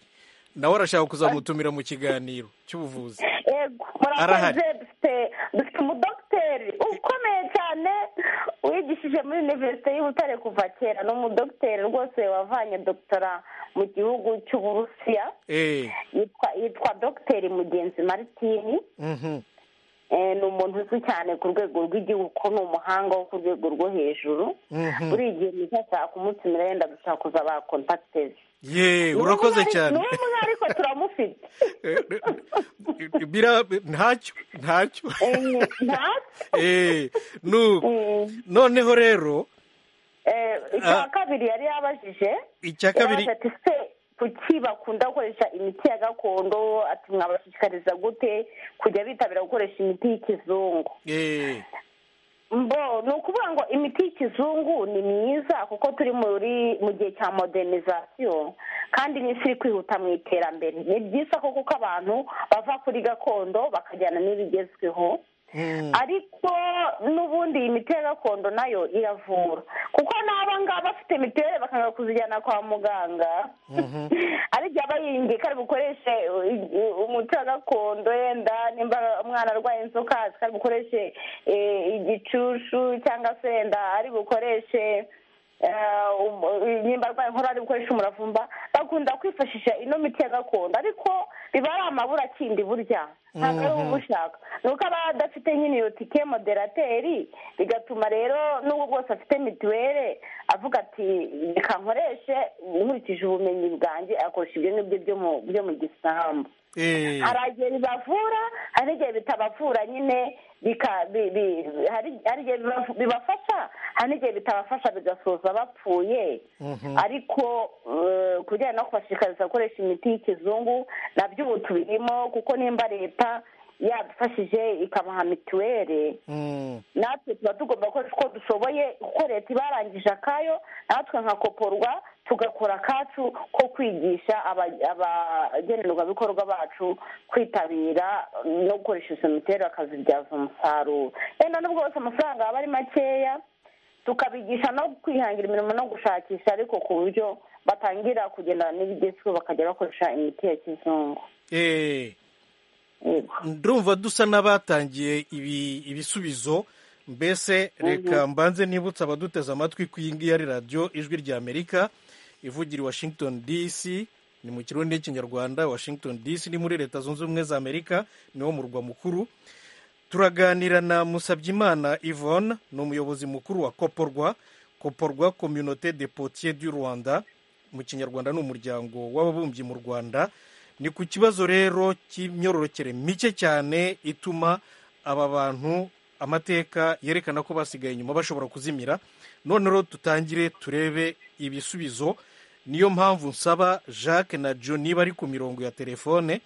nawe arashaka kuzamutumira mu kiganiro cy'ubuvuzi ego murakoze Arahari. dufite dufite umudogiteri ukomeye cyane wigishije muri univerisite y'ubutare kuva kera ni umudogiteri rwose wavanye dogitora mu gihugu cy'uburusiya eee yitwa yitwa dogiteri mugenzi maritini Eh, ni umuntu uzwi cyane ku rwego rw'igihugu ko ni umuhanga wo ku rwego rwo hejuru buri gihe niba ashaka kumutumira yenda dushaka kuza ba kontakite ze yeee urakoze cyane ni we mwe ariko turamufite bira ntacyo ntacyo Eh, ntatse eee nuko Mm. noneho rero Eh, Ah. icya kabiri yari yabajije icya kabiri yarabaza ati se kuki bakunda gukoresha imiti ya gakondo ati mwabashishikariza gute kujya bitabira gukoresha imiti y'ikizungu eee mbo ni ukuvuga ngo imiti y'ikizungu ni myiza kuko turi muri mu gihe cya modernization kandi n'isi iri kwihuta mu iterambere ni byiza ko kuko abantu bava kuri gakondo bakajyana n'ibigezweho ariko n'ubundi iyi miti ya gakondo nayo iravura kuko n'aba ngaba bafite mituweli bakanga kuzijyana kwa muganga ariko yaba yiyumviye ko ari bukoreshe i- i- umuti wa gakondo yenda nimba umwana arwaye inzoka azi ko ari bukoreshe eh, igicushu cyangwa se yenda ari bukoreshe eh, um- nimba arwaye inkorora ari bukoreshe umuravumba bakunda kwifashisha ino miti ya gakondo ariko biba ari amabura akindi burya ntabwo ari wowe ushaka ni uko aba adafite nyine iyo tike moderateri bigatuma rero n'ubwo bwose afite mituweli avuga ati reka nkoreshe nkurikije ubumenyi bwanjye akoresha ibyo ngibyo byo mu- byo mu gisambu eee hari igihe bibavura hari igihe bitabavura nyine bika- bi- bi- hari hari igihe bibavu- bibafasha hari n'igihe bitabafasha bigasoza bapfuye ariko eh, ku bijyanye no kubashishikariza gukoresha imiti y'ikizungu nabyo ubu tubirimo kuko nimba leta yadufashije ikabaha mituweli natwe tuba tugomba gukoresha uko dushoboye kuko leta iba yarangije akayo natwe nka koporwa tugakora akacu ko kwigisha aba- abagenerwabikorwa bacu kwitabira no gukoresha izo mituweli bakazibyaza umusaruro wenda n'ubwo bose amafaranga aba ari makeya tukabigisha no kwihangira imirimo no gushakisha ariko ku buryo batangira kugendana n'ibigezweho bakajya bakoresha imiti ya kizungu eee Yego. ndumva dusa n'abatangiye ibi- ibisubizo mbese reka mbanze nibutse abaduteze amatwi ku iyi ngiyi ari radiyo ijwi ry'amerika ivugira i washington dc ni mu kirundi n'ikinyarwanda washington dc ni muri leta zunze ubumwe za amerika niwo murwa mukuru turaganira na musabyimana yvonne ni umuyobozi mukuru wa koporwa koporwa communauté de potier du rwanda mu kinyarwanda ni umuryango w'ababumbyi mu rwanda ni ku kibazo rero cy'imyororokere mike cyane ituma aba bantu amateka yerekana ko basigaye inyuma bashobora kuzimira none rero dutangire turebe ibisubizo niyo mpamvu nsaba jacques na john niba ari ku mirongo ya telefone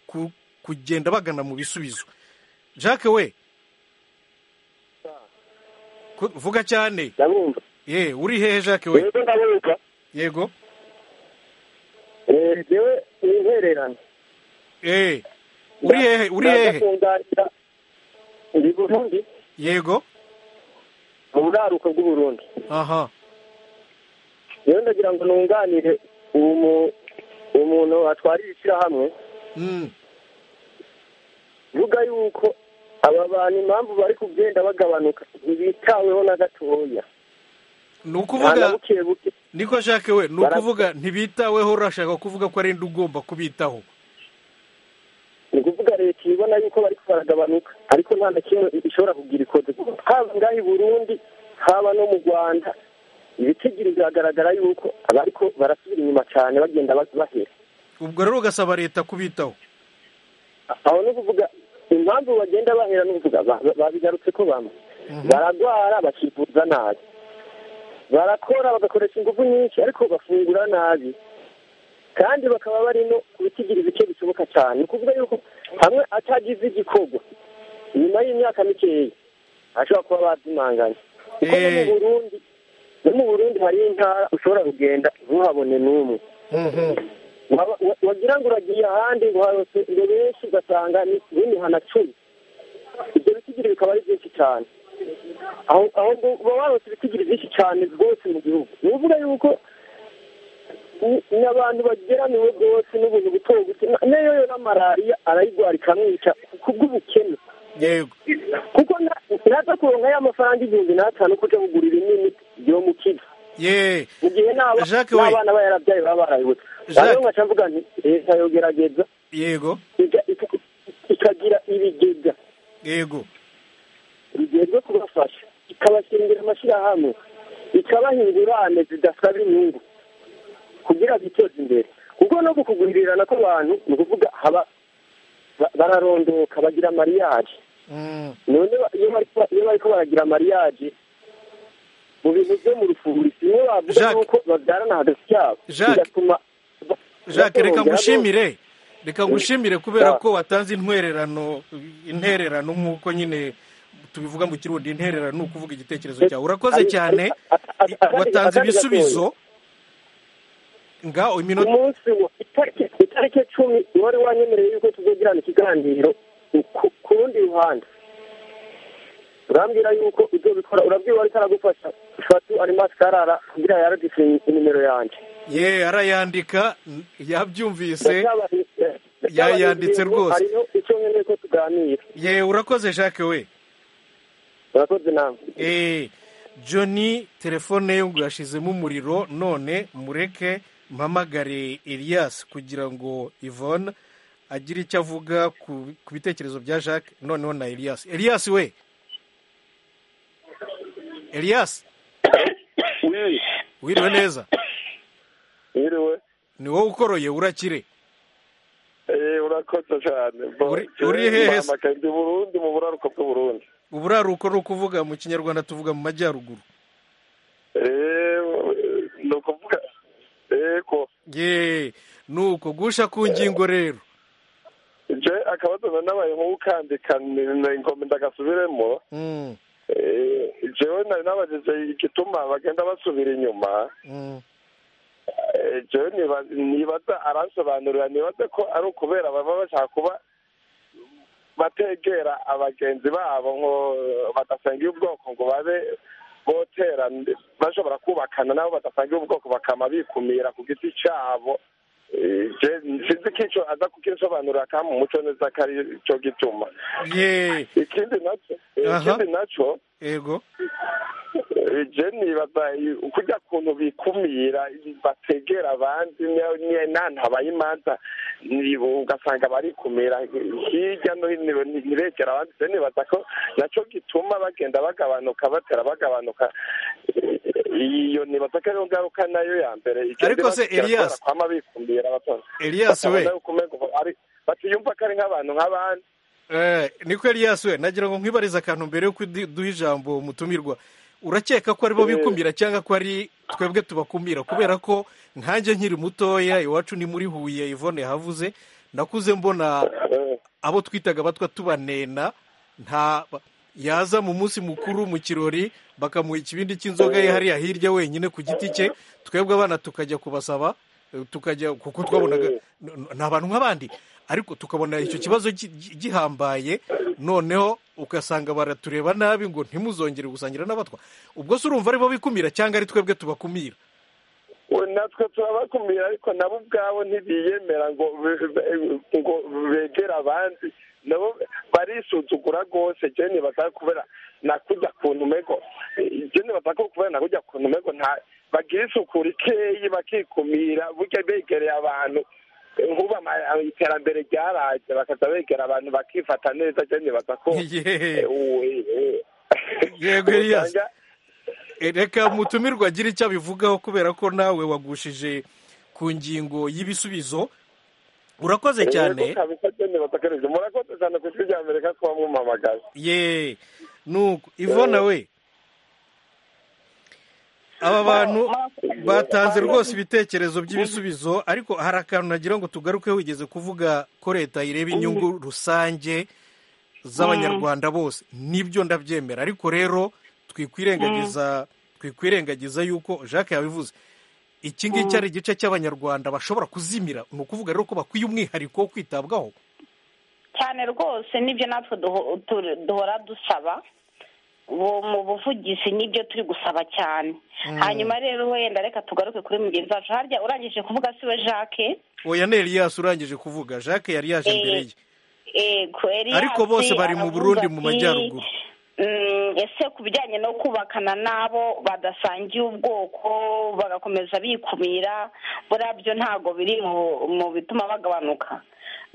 ku- kugenda bagana mu bisubizo jacques we Ku- vuga cyane ndabumva ye uri hehe jacques we yego ndabumva yego Eh, jewe uhererana eh uri hehe uri hehe kunganira ndi burundi yego mu buraruko bw'uburundi aha rero ndagira ngo nunganire uwo mu- umuntu atwarira ishyirahamwe Mm. vuga yuko aba bantu impamvu bari kugenda bagabanuka ntibitaweho na gatoya ni nta na ukuvuga buke buke niko shake we ni Bara- ukuvuga ntibitaweho urashaka kuvuga ko ari indi ugomba kubitaho ni ukuvuga leta ibona yuko bari baragabanuka ariko nta na kimwe ishobora kugira ikoze haba ngaha i burundi haba no mu rwanda ibitigiri biragaragara yuko abariko barasubira inyuma cyane bagenda ba- bahera ubwo rero ugasaba leta kubitaho aho ni ukuvuga impamvu bagenda bahera ni ukuvuga ba- ba- babigarutse ko bamwe baragwara bakivuza nabi barakora bagakoresha ingufu nyinshi ariko bafungura nabi kandi bakaba bari no kubitigiri bike bishoboka cyane ni ukuvuga yuko hamwe atagize igikorwa nyuma y'imyaka mikeya ashobora kuba bazimanganye kuko no mu Eh. burundi no mu burundi hari intara ushobora kugenda ntuhabone n'umwe Mhm. Waba- wa- wagira ngo uragiye ahandi ngo harose ngo benshi ugasanga ni n'imihana cumi ibyo bitigiri bikaba ari byinshi cyane aho aho ngo uba warose ibitigiri byinshi cyane rwose mu gihugu ni ukuvuga yuko ni- ni abantu bageramiwe rwose n'ubuntu buto buto Na- nayo yo na malariya arayigwara ikamwica kubw'ubukene yego kuko na- naza kuronka ya mafaranga igihumbi n'atanu kuja kugurira imiti yo mu kigo ye mu gihe n'aba- Jacques we. n'abana baba yarabyaye baba barayibutse Jacques. rero nkaca mvuga nti leta yogerageza yego iga- ika- ikagira ibigega yego bigezwe kubafasha ikabashingira amashyirahamwe ikabaha ingurane zidasaba inyungu kugira biteze imbere kuko no kukugurirana kw'abantu ni ukuvuga haba ba- bararondoka bagira mariyaje Mm. none ba- iyo bari kuba- iyo bariko baragira mariyaje mu bintu byo mu rufuri bimwe bavuga Jacques. nuko babyarana hagati yabo Jacques. bigatuma ba- jacques reka batorongera ngushimire reka ngushimire kubera Ya. ko watanze intererano intererano nk'uko nyine tubivuga mu kirundi intererano ni ukuvuga igitekerezo cyawe urakoze Ari- cyane ari- ari- ari- watanze ari- ibisubizo ngaho iminota umunsi wa itariki itariki cumi wari wanyemereye yuko tuzogirana ikiganiro ku- ku rundi ruhande urambwira yuko uzobikora urabwira wari karagufasha fatu ari maskarara kugira yaradise inimero yanjye ye arayandika n- yabyumvise Ndacyabari- Yayanditse ndacyabari- rwose. hariho icyo nkeneye ko tuganira ye urakoze jacques we urakoze nawe Eh, Johnny telefone ye ngo yashizemo umuriro none mureke mpamagare Elias kugira ngo Yvonne agire icyo avuga ku ku bitekerezo bya Jacques noneho na Elias Elias we Elias wiri wiriwe neza wiriwe ni wowe ukoroye urakire eee urakoze cyane Uri- uri hehe se? mpamakaye ndi burundi mu buraruko bw'uburundi uburaruko ni ukuvuga mu kinyarwanda tuvuga mu majyaruguru eee ni ukuvuga yego ye nuko gusha ku ngingo rero je akabazo nanabaye nk'ukandika ngomba ndagasubiremo Mm, Eh, jewe nari nabajije igituma bagenda basubira inyuma mm, Eh, jewe niba- nibaza aransobanurira nibaze ko ari ukubera baba bashaka kuba bategera abagenzi babo ngo badasangiye ubwoko ngo babe botera bashobora kubakana nabo badasangiye ubwoko bakama bikumira ku giti cyabo Eh, je sinzi ko ico aza kukinsobanurira kandi mu muco neza ko ari cyo gituma ye ikindi naco Aha. ikindi naco ego Eh, je nibaza i- kurya kuntu bikumira bategera abandi ni- ni- n'ahantu habaye imanza ni- ugasanga barikumira hirya no hino ni- ntiregera abandi je nibaza ko naco gituma bagenda bagabanuka batera bagabanuka Eh, iyo nibaza ko ariyo ngaruka nayo ya mbere igenda Ariko se, ibategera Elias- kubera kwama bikumira abatora Elias we bakabona yuko umengo ari- batiyumva ko ari nk'abantu nk'abandi Eh, niko Elias we nagira ngo nkwibarize akantu mbere yuko udu- duha ijambo umutumirwa urakeka ko aribo Eh. bikumira cyangwa ko ari twebwe tubakumira kubera ko nkanjye nkiri mutoya iwacu ni muri huye ivone yahavuze nakuze mbona Eh. abo twitaga abatwa tubanena nta yaza mu munsi mukuru mu kirori bakamuha ikibindi cy'inzoga ye hariya hirya wenyine ku giti cye twebwe abana tukajya kubasaba tukajya kuko twabonaga ni abantu nk'abandi ariko tukabona icyo kibazo gi- gi- gihambaye noneho ugasanga baratureba nabi ngo ntimuzongere gusangira n'abatwa ubwo se urumva aribo bikumira cyangwa ari twebwe tubakumira We natwe turabakumira ariko nabo ubwabo ntibiyemera ngo be- be- ngo begere abandi nabo barisuzugura rwose jeni bataka kubera nakujya ku ntumego jeni bataka kubera nakujya ku ntumego nta bagira isuku rikeyi bakikumira burya begereye abantu nkuba ama- iterambere ryaraje bakaza begera abantu bakifata neza jeni batako Yeee. Yego, yego Elias. E, reka mutumirwa agira icyo abivugaho kubera ko nawe wagushije ku ngingo y'ibisubizo urakoze cyane murakoze cyane ku ijwi rya amerika kuba mwumamagaye ye nuko ivona we aba bantu batanze rwose ibitekerezo by'ibisubizo ariko hari akantu nagira ngo tugaruke wigeze kuvuga ko leta ireba inyungu rusange z'abanyarwanda bose nibyo ndabyemera ariko rero twikwirengagiza twikwirengagiza yuko jacques yabivuze iki ngiki ari igice cy'abanyarwanda bashobora kuzimira ni ukuvuga rero ko bakwiye umwihariko wo kwitabwaho cyane rwose nibyo natwe duho- tu- duhora dusaba Bu- mu buvugizi nibyo turi gusaba cyane hanyuma rero wenda reka tugaruke kuri mugenzi wacu harya urangije kuvuga siwe jacques oya ni eliyasi urangije kuvuga jacques yari yaje imbere ye ego Elias Ariko bose bari mu aravuga Burundi, mu ati, Majyaruguru. "Mm, ese ku bijyanye no kubakana n'abo badasangiye ubwoko bagakomeza bikumira burabyo ntabwo biri mu- mu bituma bagabanuka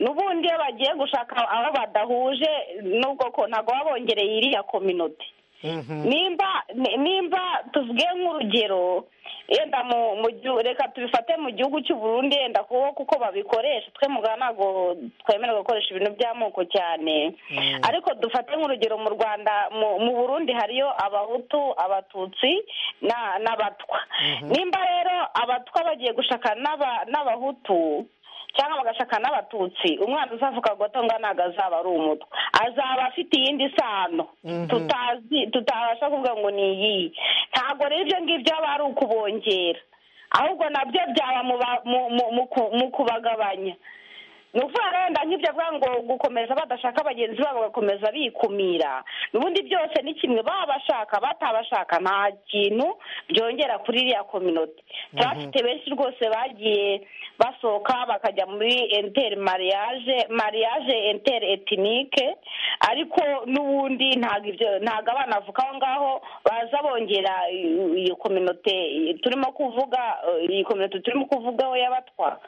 n'ubundi iyo bagiye gushaka aho badahuje n'ubwoko ntabwo baba bongereye iriya kominote nimba ni- nimba tuvuge nk'urugero yenda mu mu gihu- reka tubifate mu gihugu cy'u Burundi yenda kuko kuko babikoresha twe mugana ntabwo twemerewe gukoresha ibintu by'amoko cyane ariko dufate nk'urugero mu rwanda mu mu burundi hariyo abahutu abatutsi na- n'abatwa nimba rero abatwa bagiye gushaka n'aba- n'abahutu cyangwa bagashaka n'abatutsi umwana uzavuka gotonga ntabwo azaba ari umutwe azaba afite iyindi sano tutazi tutabasha kuvuga ngo ni iyihe ntabwo rero ibyo ngibyo aba ari ukubongera ahubwo nabyo byaba mu ba- mu- mu- mu ku- mu kubagabanya ni ukuvuga wenda nk'ibyo avuga ngo gukomeza badashaka bagenzi babo bagakomeza bikumira ubundi byose ni kimwe baba bashaka batabashaka nta kintu byongera kuri iriya kominote turafite benshi rwose bagiye basohoka bakajya muri enteri mariage mariage enteri etinike ariko n'ubundi ntabwo ibyo ntabwo abana bavuka aho ngaho baza bongera i- iyo kominote turimo kuvuga eh, iyi kominote turimo kuvugaho y'abatwa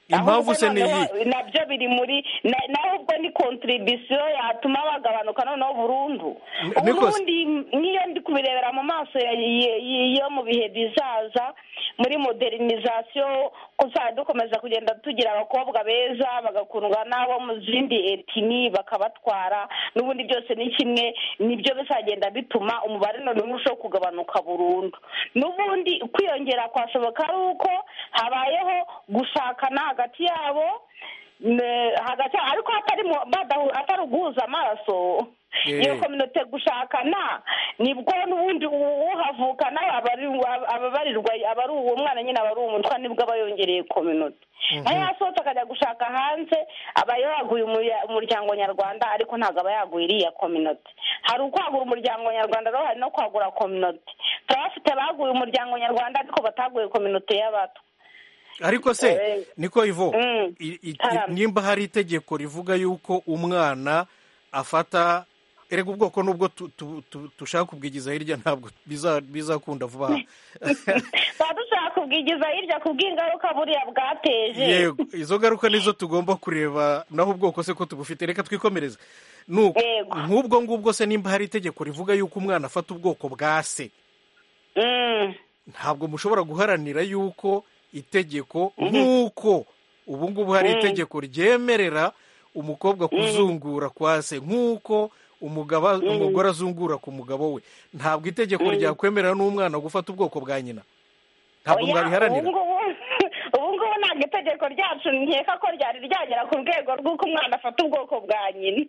Impamvu se ni Ahubwo iyi? noneho nabyo biri muri na- naho ubwo ni kontribisiyo yatuma bagabanuka noneho burundu Ni- ubu Nicolas. n'ubundi nk'iyo ndi kubirebera mu maso ya- y- y- yo mu bihe bizaza muri modernizasiyo kuzajya dukomeza kugenda tugira abakobwa beza bagakundwa n'abo mu zindi etini bakabatwara n'ubundi byose ni kimwe nibyo bizagenda bituma umubare noneho urushaho kugabanuka burundu n'ubundi kwiyongera kwashoboka ari uko habayeho gushakana hagati yabo ne- hagati ariko atari mu- badahu- atari uguhuza amaraso Eh. iyo kominote gushakana nibwo n'ubundi u- uhavukana aba ari uwa- aba abarirwa aba ari uwo mwana nyine aba ari umutwa nibwo aba yongereye kominote nayo yasohotse akajya gushaka hanze aba yaguye umuya- umuryango nyarwanda ariko ntabwo aba yaguye iriya kominote hari ukwagura umuryango nyarwanda rero hari no kwagura kominote turabafite baguye umuryango nyarwanda ariko bataguye kominote y'abato ariko se Eh, niko ivo mm, i- i- tarama. nimba hari itegeko rivuga yuko umwana afata erega ubwoko nubwo tu- tu- tu- tushaka kubwigiza hirya ntabwo biza- bizakunda vuba aha tuba dushaka kubwigiza hirya ku bw'ingaruka buriya bwateje yego izo ngaruka nizo tugomba kureba naho ubwoko se ko tubufite reka twikomereze Nuko, Yego. nk'ubwo ngubwo se nimba hari itegeko rivuga yuko umwana afata ubwoko bwa se Mm, ntabwo mushobora guharanira yuko itegeko nk'uko ubu ngubu hari itegeko ryemerera umukobwa kuzungura kwa se nk'uko umugaba- umugore azungura ku mugabo we ntabwo itegeko ryakwemerera n'umwana gufata ubwoko bwa nyina ntabwo oya, mwabiharanira ubu ngubu- ubu ngubu ntabwo itegeko ryacu nkeka ko ryari ryagera ku rwego rw'uko umwana afata ubwoko bwa nyina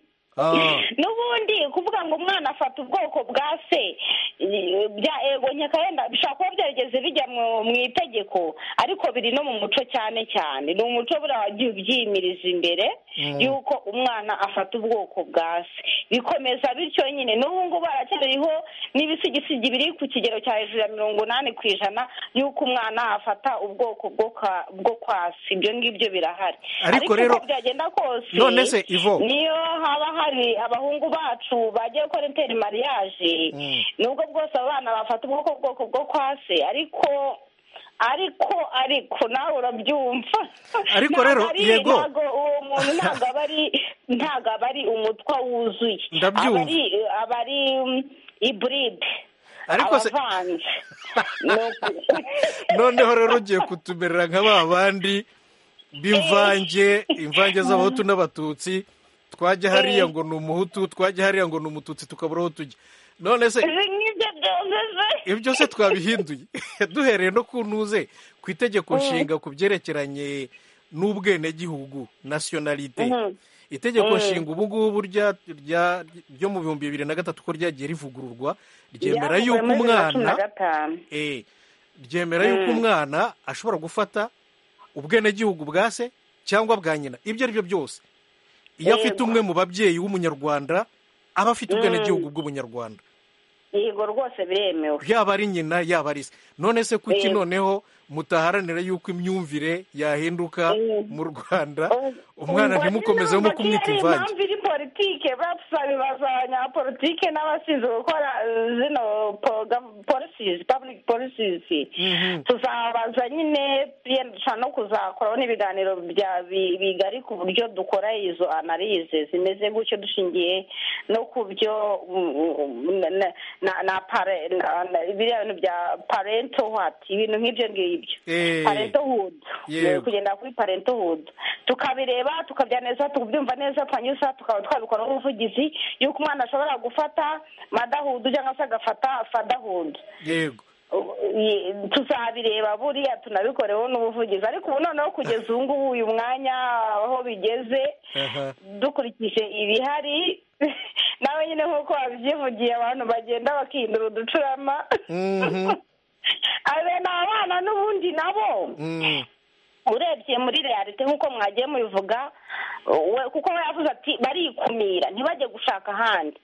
n'ubundi kuvuga ngo umwana afata ubwoko bwa se eh, bya ego nyaka yenda bishobora kuba byarigeze bijya mu- mu itegeko ariko biri no mu muco cyane cyane ni umuco buriya wagiye ubyimiriza imbere Mm. yuko umwana afata ubwoko bwa se bikomeza bityo nyine n'ubu ngubu haracyariho n'ibisigisigi biri ku kigero cya hejuru ya mirongo inani ku ijana y'uko umwana afata ubwoko bwo kwa- bwo kwa se ibyo ngibyo birahari Ariko rero- uko byagenda kose none se Ivo? niyo haba hari abahungu bacu bagiye gukora interi mariyaje Mm. nubwo bwose abo bana bafata ubwoko bwoko bwo kwa se ariko ariko ariko nawe urabyumva Ariko Ntabwo rero, ari- yego. ntabwo uwo muntu ntabwo aba ari ntabwo aba ari umutwa wuzuye Ndabyumva. aba ari aba ari um, iburide Ariko se- abavanze Ni uku- noneho rero ugiye kutumerera nka ba bandi b'imvange imvange z'abahutu n'abatutsi twajya hariya ngo ni umuhutu twajya hariya ngo ni umututsi tukabura aho tujya none se ibi ngibyo byongeze ibyo se twabihinduye duhereye no ku ntuze ku itegeko nshinga ku byerekeranye n'ubwenegihugu nasiyonalite itegeko nshinga ubu ngubu rya- rya- ryo mu bihumbi bibiri na gatatu ko ryagiye rivugururwa ryemera Byavuye yuko muri bibiri na cumi umwana na gatanu. Eh, ryemera yuko umwana ashobora gufata ubwenegihugu bwa se cyangwa bwa nyina ibyo ari byo byose iyo afite Yego. umwe mu babyeyi w'umunyarwanda aba afite ubwenegihugu bw'umunyarwanda yego rwose biremewe yaba ari nyina yaba ari se none se kuki Yego. noneho mutaharanira yuko imyumvire yahinduka Yego. mu rwanda umwana Ubwo ntimukomeze nyine mu kumwita ari imvange impamvu iri politike bapfa bibaza abanyapolitike n'abashinzwe gukora eh, zino program- policies public policies tuzabaza nyine yenda dushobora no kuzakoraho n'ibiganiro bya- bi- bigari ku buryo dukora izo analize zimeze gutyo dushingiye no ku byo mm, mm, na- na- na pare- na- na- biriya bintu bya parento wati ibintu nk'ibyo ngibyo Eh. parentohood Yego. kugenda kuri parentohood tukabireba tukabya neza tubyumva neza twanyuza tukaba twabikoraho ubuvugizi y'uko umwana ashobora gufata madahood cyangwa se agafata fadahood yego Ye- tuzabireba buriya tunabikoreho n'ubuvugizi ariko ubu noneho kugeza ubu ngubu uyu mwanya aho bigeze Aha. dukurikije ibihari nawe nyine nk'uko wabyivugiye abantu bagenda bakihindura uducurama Mhm. abe ni abana n'ubundi nabo Mm. urebye muri realite nk'uko mwagiye mubivuga we kuko we yavuze ati barikumira ntibajye gushaka ahandi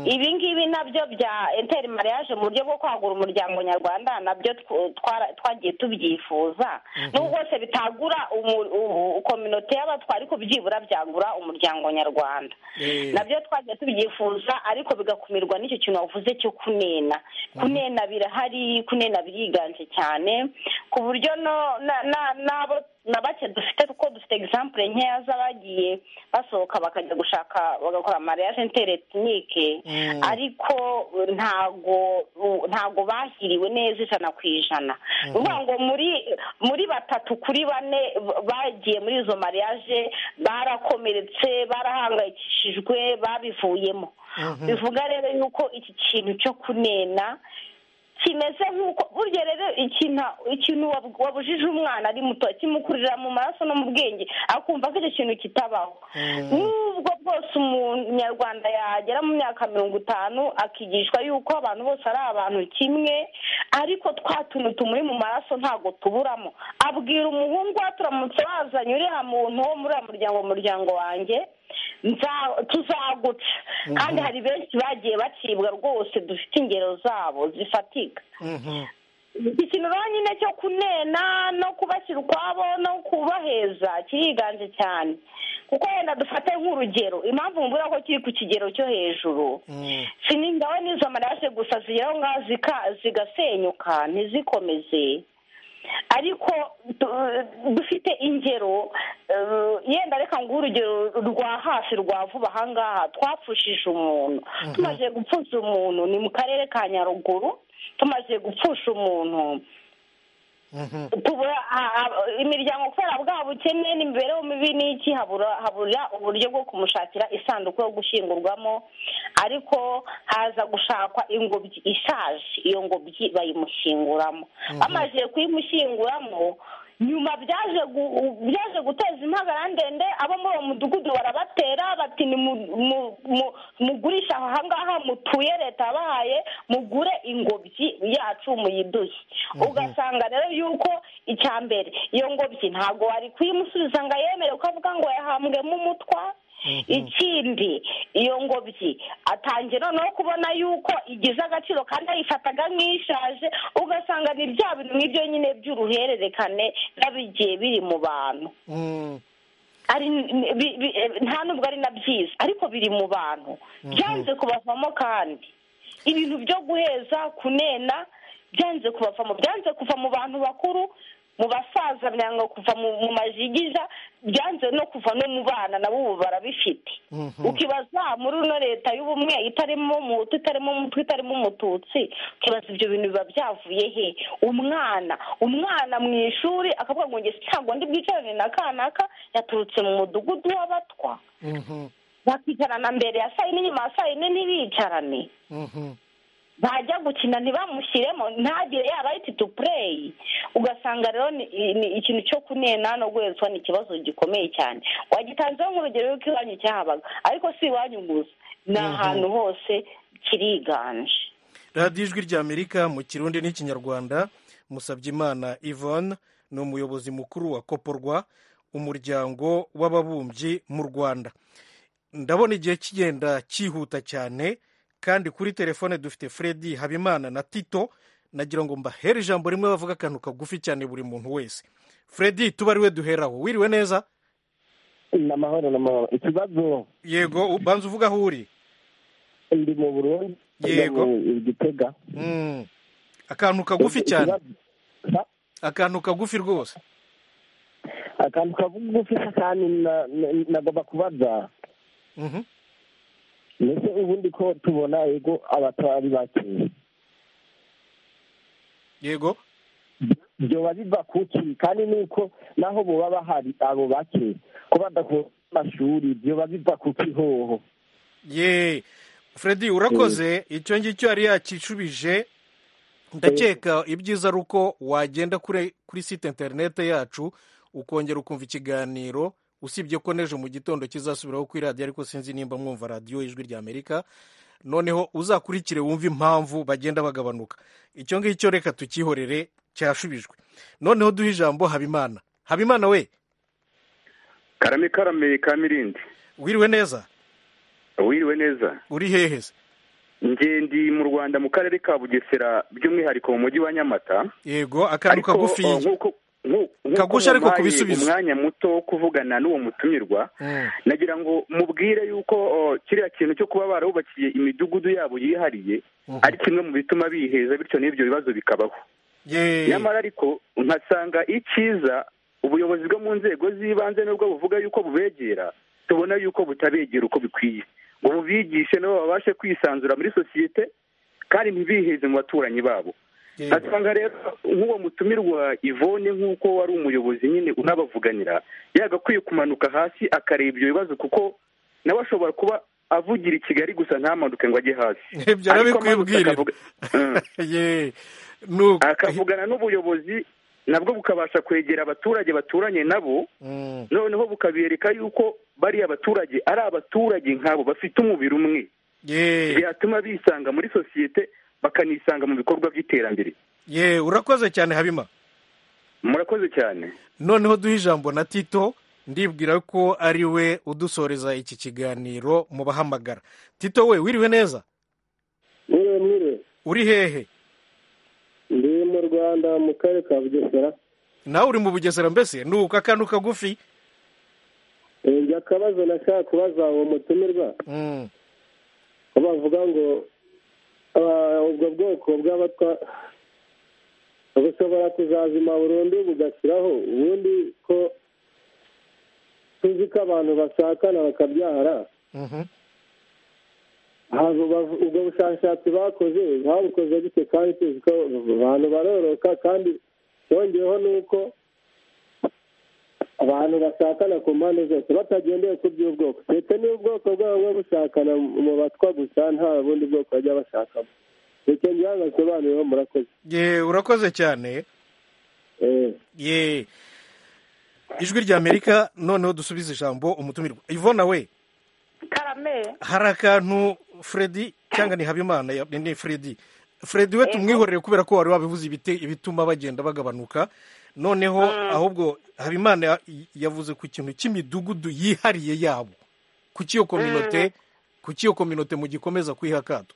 ibi ngibi nabyo bya enteri mariage mu buryo bwo kwagura umuryango nyarwanda nabyo tw- twara- twagiye tubyifuza n'ubwo bwose bitagura umu- u- u- kominote y'abatwa ariko byibura byagura umuryango nyarwanda Eh. nabyo twagiye tubyifuza ariko bigakumirwa n'icyo kintu wavuze cyo kunena kunena birahari kunena biriganje cyane ku buryo no- na- na- n'abo na bake dufite kuko dufite egisampure nkeya z'abagiye basohoka bakajya gushaka bagakora mariage interetnike Mm. ariko uh, ntago uh, ntago bahiriwe neza ijana ku ijana ni ukuvuga ngo muri muri batatu kuri bane b- bagiye muri izo mariage barakomeretse barahangayikishijwe babivuyemo bivuga rero yuko iki kintu cyo kunena kimeze nk'uko burya rero ikintu ikintu wab- wabujije umwana ari muto kimukurira mu maraso no mu bwenge akumva ko icyo kintu kitabaho n'ubwo bwose umunyarwanda yagera mu myaka mirongo itanu akigishwa yuko abantu bose ari abantu kimwe ariko twa tuntu tumuri mu maraso ntabwo tuburamo abwira umuhungu we turamutse wazanye uriya muntu wo muri uriya muryango mu muryango wanjye nza- tuzaguca kandi hari benshi bagiye bacibwa rwose dufite ingero zabo zifatika Mhm. iki kintu rero nyine cyo kunena no kubashyira ukwabo no kubaheza kiriganje cyane kuko wenda dufate nk'urugero impamvu mbura ko kiri ku kigero cyo hejuru Mm. siningawe n'izo amaraje gusa zigera aho ngaho zika- zigasenyuka ntizikomeze ariko du- dufite ingero eh, yenda reka ngo urugero rwa hafi rwa vuba ahangaha twapfushije umuntu tumaze gupfuza umuntu ni mu karere ka nyaruguru tumaze gupfusha umuntu Mhm. tubura a- a- imiryango kubera bwa bukene n'imibereho mibi n'iki habura habura uburyo bwo kumushakira isanduku yo gushyingurwamo ariko haza gushakwa ingobyi ishaje iyo ngobyi bayimushyinguramo bamaze kuyimushyinguramo nyuma byaje gu- u- byaje guteza impagarara ndende abo muri uwo mudugudu barabatera bati ni mu- mu- mu- mugurisha aha ngaha mutuye leta yabahaye mugure ingobyi yacu muyiduhe ugasanga rero yuko icya mbere iyo ngobyi ntabwo wari kuyimusubiza ngo ayemere kuko avuga ngo yahambwemo umutwa ikindi iyo ngobyi atangiye noneho kubona yuko igize agaciro kandi ayifataga nk'ishaje ugasanga ni bya bintu nk'ibyo nyine by'uruhererekane biba bigiye biri mu bantu Mm. ari bi- bi- nta nubwo ari na byiza ariko biri mu bantu byanze kubavamo kandi ibintu byo guheza kunena byanze kubavamo byanze kuva mu bantu bakuru mu basaza byanga kuva mu mu majigija byanze no kuva no mu bana nabo ubu barabifite Mhm. ukibaza muri ino leta y'ubumwe itarimo umuhutu itarimo umutwe itarimo umututsi ukibaza ibyo bintu biba byavuye he umwana umwana mu ishuri akavuga ngo njye ntabwo ndi bwicarane na kanaka yaturutse mu mudugudu w'abatwa Mhm. bakicarana mbere ya saa yine inyuma ya saa yine ntibicarane Mhm. bajya gukina ntibamushyiremo ntagire yaba to play ugasanga rero ni ni ikintu cyo kunena no guhezwa ni ikibazo gikomeye cyane wagitanzeho nk'urugero y'uko iwanyu cyahabaga ariko si iwanyu gusa ni ahantu hose kiriganje radiyo ijwi ry'amerika mu kirundi n'ikinyarwanda musabyimana yvonne ni umuyobozi mukuru wa koporwa umuryango w'ababumbyi mu rwanda ndabona igihe kigenda cyihuta cyane kandi kuri telefone dufite fred habimana na tito nagira ngo mbahere ijambo rimwe bavuga akantu kagufi cyane buri muntu wese fred tuba ari we duheraho wiriwe neza ni amahoro ni amahoro ikibazo yego banza uvuga aho uri ndi mu burundi Yego. ndi mu gitega Mm. akantu kagufi cyane Ikibazo- akantu kagufi rwose akantu kagufi kandi na- na- nagomba kubaza Mhm. mbese ubundi ko tubona yego abatari bake yego byoba biva kuki kandi nuko naho boba bahari abo bake ko badakora amashuri byoba biva kuki hoho ye fred urakoze icyo ngicyo yari yakishubije ndakeka ibyiza ari uko wagenda kuri kuri site interinete yacu ukongera ukumva ikiganiro usibye ko n'ejo mu gitondo kizasubiraho kuri radiyo ariko sinzi nimba mwumva radiyo ijwi rya amerika noneho uzakurikire wumve impamvu bagenda bagabanuka icyo ngicyo reka tukihorere cyashubijwe noneho duhe ijambo habimana habimana we karame karame kamirindi wiriwe neza wiriwe neza uri hehe se njye ndi mu rwanda mu karere ka bugesera by'umwihariko mu mujyi wa nyamata yego akantu Ariko, kagufi uh, nk'uko nku- nk'uko Kagusha ariko mumpaye kubisubizo. umwanya muto wo kuvugana n'uwo mutumirwa Mm. nagira ngo mubwire yuko uh, kiriya kintu cyo kuba barubakiye imidugudu yabo yihariye ari kimwe mu bituma biheza bityo n'ibyo bibazo bikabaho ye nyamara ariko nkasanga icyiza ubuyobozi bwo mu nzego z'ibanze nubwo buvuga yuko bubegera tubona yuko butabegera uko bikwiye ngo bubigishe nabo babashe kwisanzura muri sosiyete kandi ntibiheze mu baturanyi babo Yego. nkasanga rero nk'uwo mutumirwa ivone nk'uko wari umuyobozi nyine unabavuganira yagakwiye kumanuka hasi akareba ibyo bibazo kuko nawe ashobora kuba avugira i kigali gusa ntamanuke ngo ajye hasi ibyo Ariko amanutse arabikwibwirira akavuga- Mm ye nuko akavugana n'ubuyobozi nabwo bukabasha kwegera abaturage baturanye nabo Mm, noneho bukabereka yuko bariya baturage ari abaturage nk'abo bafite umubiri umwe ye byatuma bisanga muri sosiyete bakanisanga mu bikorwa by'iterambere ye urakoze cyane habima murakoze cyane noneho duhe ijambo na tito ndibwira ko ari we udusoreza iki kiganiro mu bahamagara tito we wiriwe neza mwire mwire uri hehe ndi mu rwanda mu karere ka bugesera nawe uri mu bugesera mbese nuko akantu kagufi njya akabazo nashaka kubaza uwo mutumirwa Mm, aho bavuga ngo ah, ubwo bwoko bw'abatwa bushobora kuzazima burundu bugashyiraho ubundi ko tuzi ko abantu bashakana bakabyara mhm. ntabwo bavu- ubwo bushakashatsi bakoze babukoze gute kandi tuzi ko abantu baroroka kandi yongeyeho nuko abantu bashakana ku mpande zose batagendeye ku by'ubwoko ndetse n'ubwoko bwabo bwo bushakana mu batwa gusa nta bundi bwoko bajya bashakamo ndetse njyewe ntasobanuriyeho murakoze ye urakoze cyane ye ijwi rya amerika noneho dusubize ijambo umutumirwa ivona we karame hari akantu fredi cyangwa ni habimana ya- ni- ni fredi fredi we tumwihorere kubera ko wari wabivuze ibite- ibituma bagenda bagabanuka noneho ahubwo habimana ya- yavuze ku kintu cy'imidugudu yihariye yabo kuki iyo kominote kuki iyo kominote mugikomeza kuyiha akato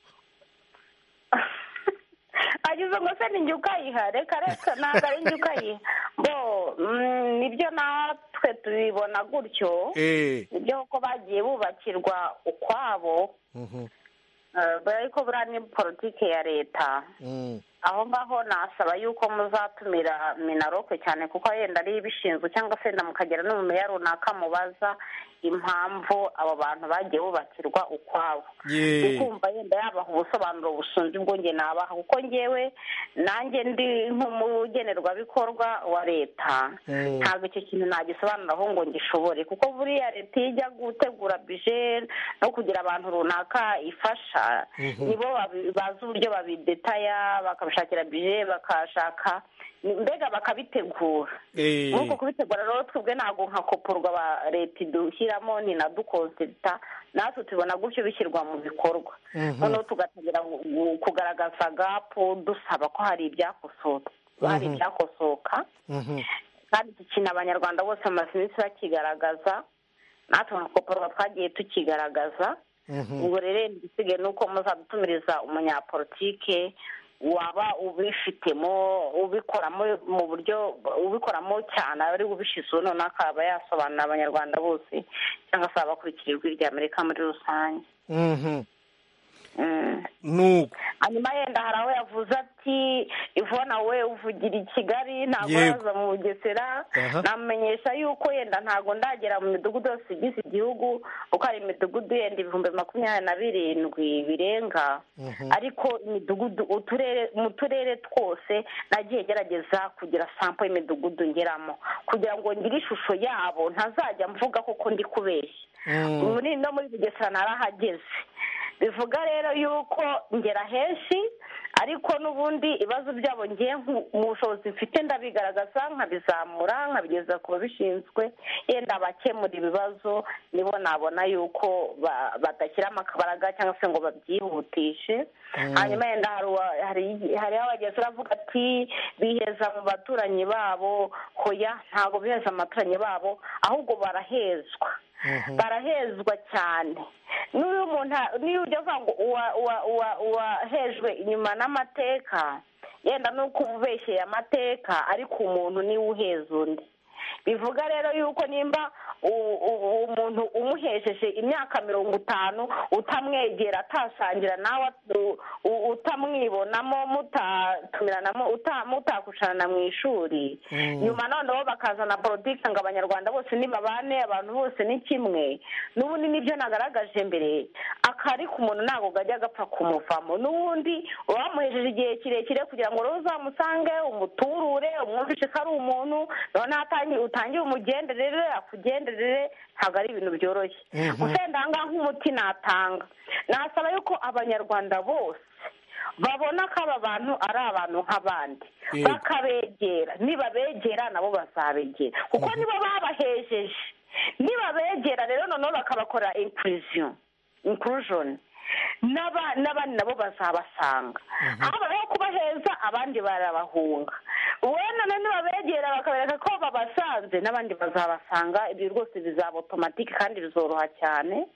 agize ngo se ni njye ukayiha reka reka ntabwo ari njye ukayiha bo mm, nibyo natwe tubibona gutyo eee nibyo kuko bagiye bubakirwa ukwabo eh, ariko buriya ni politiki ya leta aho ngaho nasaba yuko muzatumira minaroke cyane kuko yenda ariyo ibishinzwe cyangwa se wenda mukagera n'umumeya runaka mubaza impamvu abo bantu bagiye bubakirwa ukwabo yeee ukumva yenda yabaha ubusobanuro busumba ubwo njye nabaha kuko ngewe nanjye ndi nk'umugenerwabikorwa wa leta ntabwo icyo kintu nagisobanuraho ngo ngishobore kuko buriya leta iyo ijya gutegura bije no kugira abantu runaka ifasha nibo babi- bazi uburyo babidetaya bakabishakira bije bakashaka mbega bakabitegura nk'uko kubitegura rero twebwe ntabwo nka kopurwa ba leta idushyiramo ni na dukonsita natwe tubona gutyo bishyirwa mu bikorwa noneho tugatangira gu- gu- kugaragaza gapu dusaba ko hari ibyakosotse hari ibyakosoka kandi iki kintu abanyarwanda bose bamaze iminsi bakigaragaza natwe nka kopurwa twagiye tukigaragaza ubwo rero yenda igisigaye ni uko muzadutumiriza umunyapolitike waba ubifitemo ubikoramo mu buryo ubikoramo cyane aba ari ubishyizeho noneho akaba yasobanurira abanyarwanda bose cyangwa se abakurikira ijwi rya amerika muri rusange Mm. nuko hanyuma yenda hari aho yavuze ati ivona we uvugira i kigali ntabwo Yego. uraza mu bugesera Aha. namenyesha yuko yenda ntabwo ndagera mu midugudu yose igize igihugu kuko hari imidugudu yenda ibihumbi makumyabiri na birindwi birenga ariko imidugudu uturere mu turere twose nagiye gerageza kugira sampo y'imidugudu ngeramo kugira ngo ngire ishusho yabo ntazajya mvuga koko ndi kubeshya muri no muri bugesera narahageze bivuga rero yuko ngera henshi ariko n'ubundi ibibazo byabo ngiye mu bushobozi mfite ndabigaragaza nkabizamura nkabigeza ku babishinzwe yenda abakemura ibibazo nibo nabona yuko ba- badashyiramo akabaraga cyangwa se ngo babyihutishe hanyuma yenda hari uwa- hari- hariho abagenzi baravuga ati biheza mu baturanyi babo hoya ntabwo biheza mu baturanyi babo ahubwo barahezwa barahezwa cyane n'uyu muntu niyo ujya avuga ngo uwa- uwa- uwa- uwahejwe inyuma n'amateka yenda nuko uba ubeshyeye amateka ariko umuntu niwe uheza undi bivuga rero yuko nimba u- u- umuntu umuhesheje imyaka mirongo itanu utamwegera atasangira nawe u- u- utamwibonamo mutatumiranamo uta- mutakushana mu ishuri nyuma noneho bakazana politiki ngo abanyarwanda bose ni babane abantu bose ni kimwe n'ubundi nibyo nagaragaje mbere akari ku muntu ntabwo kajya gapfa kumuvamo n'ubundi uwamuhejeje igihe kirekire kugira ngo rero uzamusange umuturure umwumvishe ko ari umuntu noneho atangi- utangire umugenderere akugenderere ntabwo ari ibintu byoroshye usenda aha ngaha nk'umuti natanga nasaba yuko abanyarwanda bose babona ko aba bantu ari abantu nk'abandi Yego. bakabegera nibabegera nabo bazabegera kuko nibo babahejeje nibabegera rero noneho bakabakorera inclusion inclusion n'aba- n'abandi nabo bazabasanga habayeho kubaheza abandi barabahunga wenda na nibabegera bakabereka ko babasanze n'abandi bazabasanga ibyo rwose bizaba otomatike kandi bizoroha cyane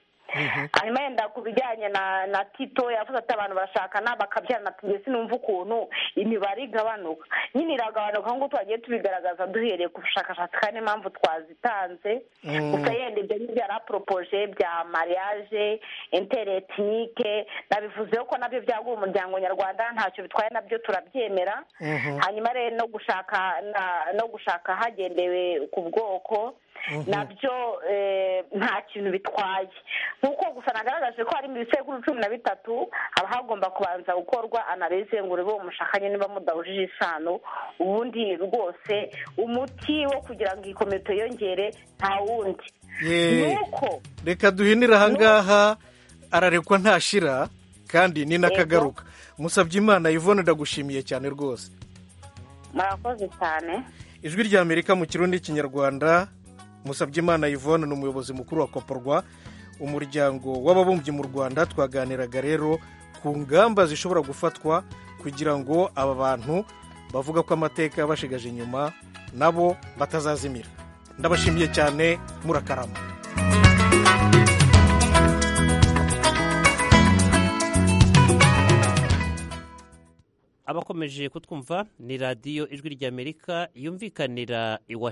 hanyuma yenda ku bijyanye na na tito yavuze ati abantu barashakana bakabyarana tujye sinumva ukuntu imibare igabanuka nyine iragabanuka nk'uko twagiye tubigaragaza duhereye ku bushakashatsi kandi impamvu twazitanze gusa yenda ibyo ni bya raporopoje bya mariage interetinike nabivuzeho ko nabyo byaguha umuryango nyarwanda ntacyo bitwaye nabyo turabyemera hanyuma rero no gushaka na- no gushaka hagendewe ku bwoko nabyo eh, nta kintu bitwaye nk'uko gusa nagaragaje ko hari mu bisekuru cumi na bitatu haba hagomba kubanza gukorwa analize ngo urebe uwo mushakanye niba mudahujije isano ubundi rwose umuti wo kugira ngo iyi komite yongere nta wundi yeee nuko reka duhinire ahangaha ararekwa ntashira kandi ni n'akagaruka musabye imana yvonne ndagushimiye cyane rwose murakoze cyane ijwi rya amerika mu kirundi n'ikinyarwanda musabyimana yvonne ni umuyobozi mukuru wa koporwa umuryango w'ababumbyi mu rwanda twaganiraga rero ku ngamba zishobora gufatwa kugira ngo aba bantu bavuga ko amateka yabashigaje inyuma nabo batazazimira ndabashimiye cyane murakarama abakomeje kutwumva ni radiyo ijwi ry'amerika yumvikanira iwa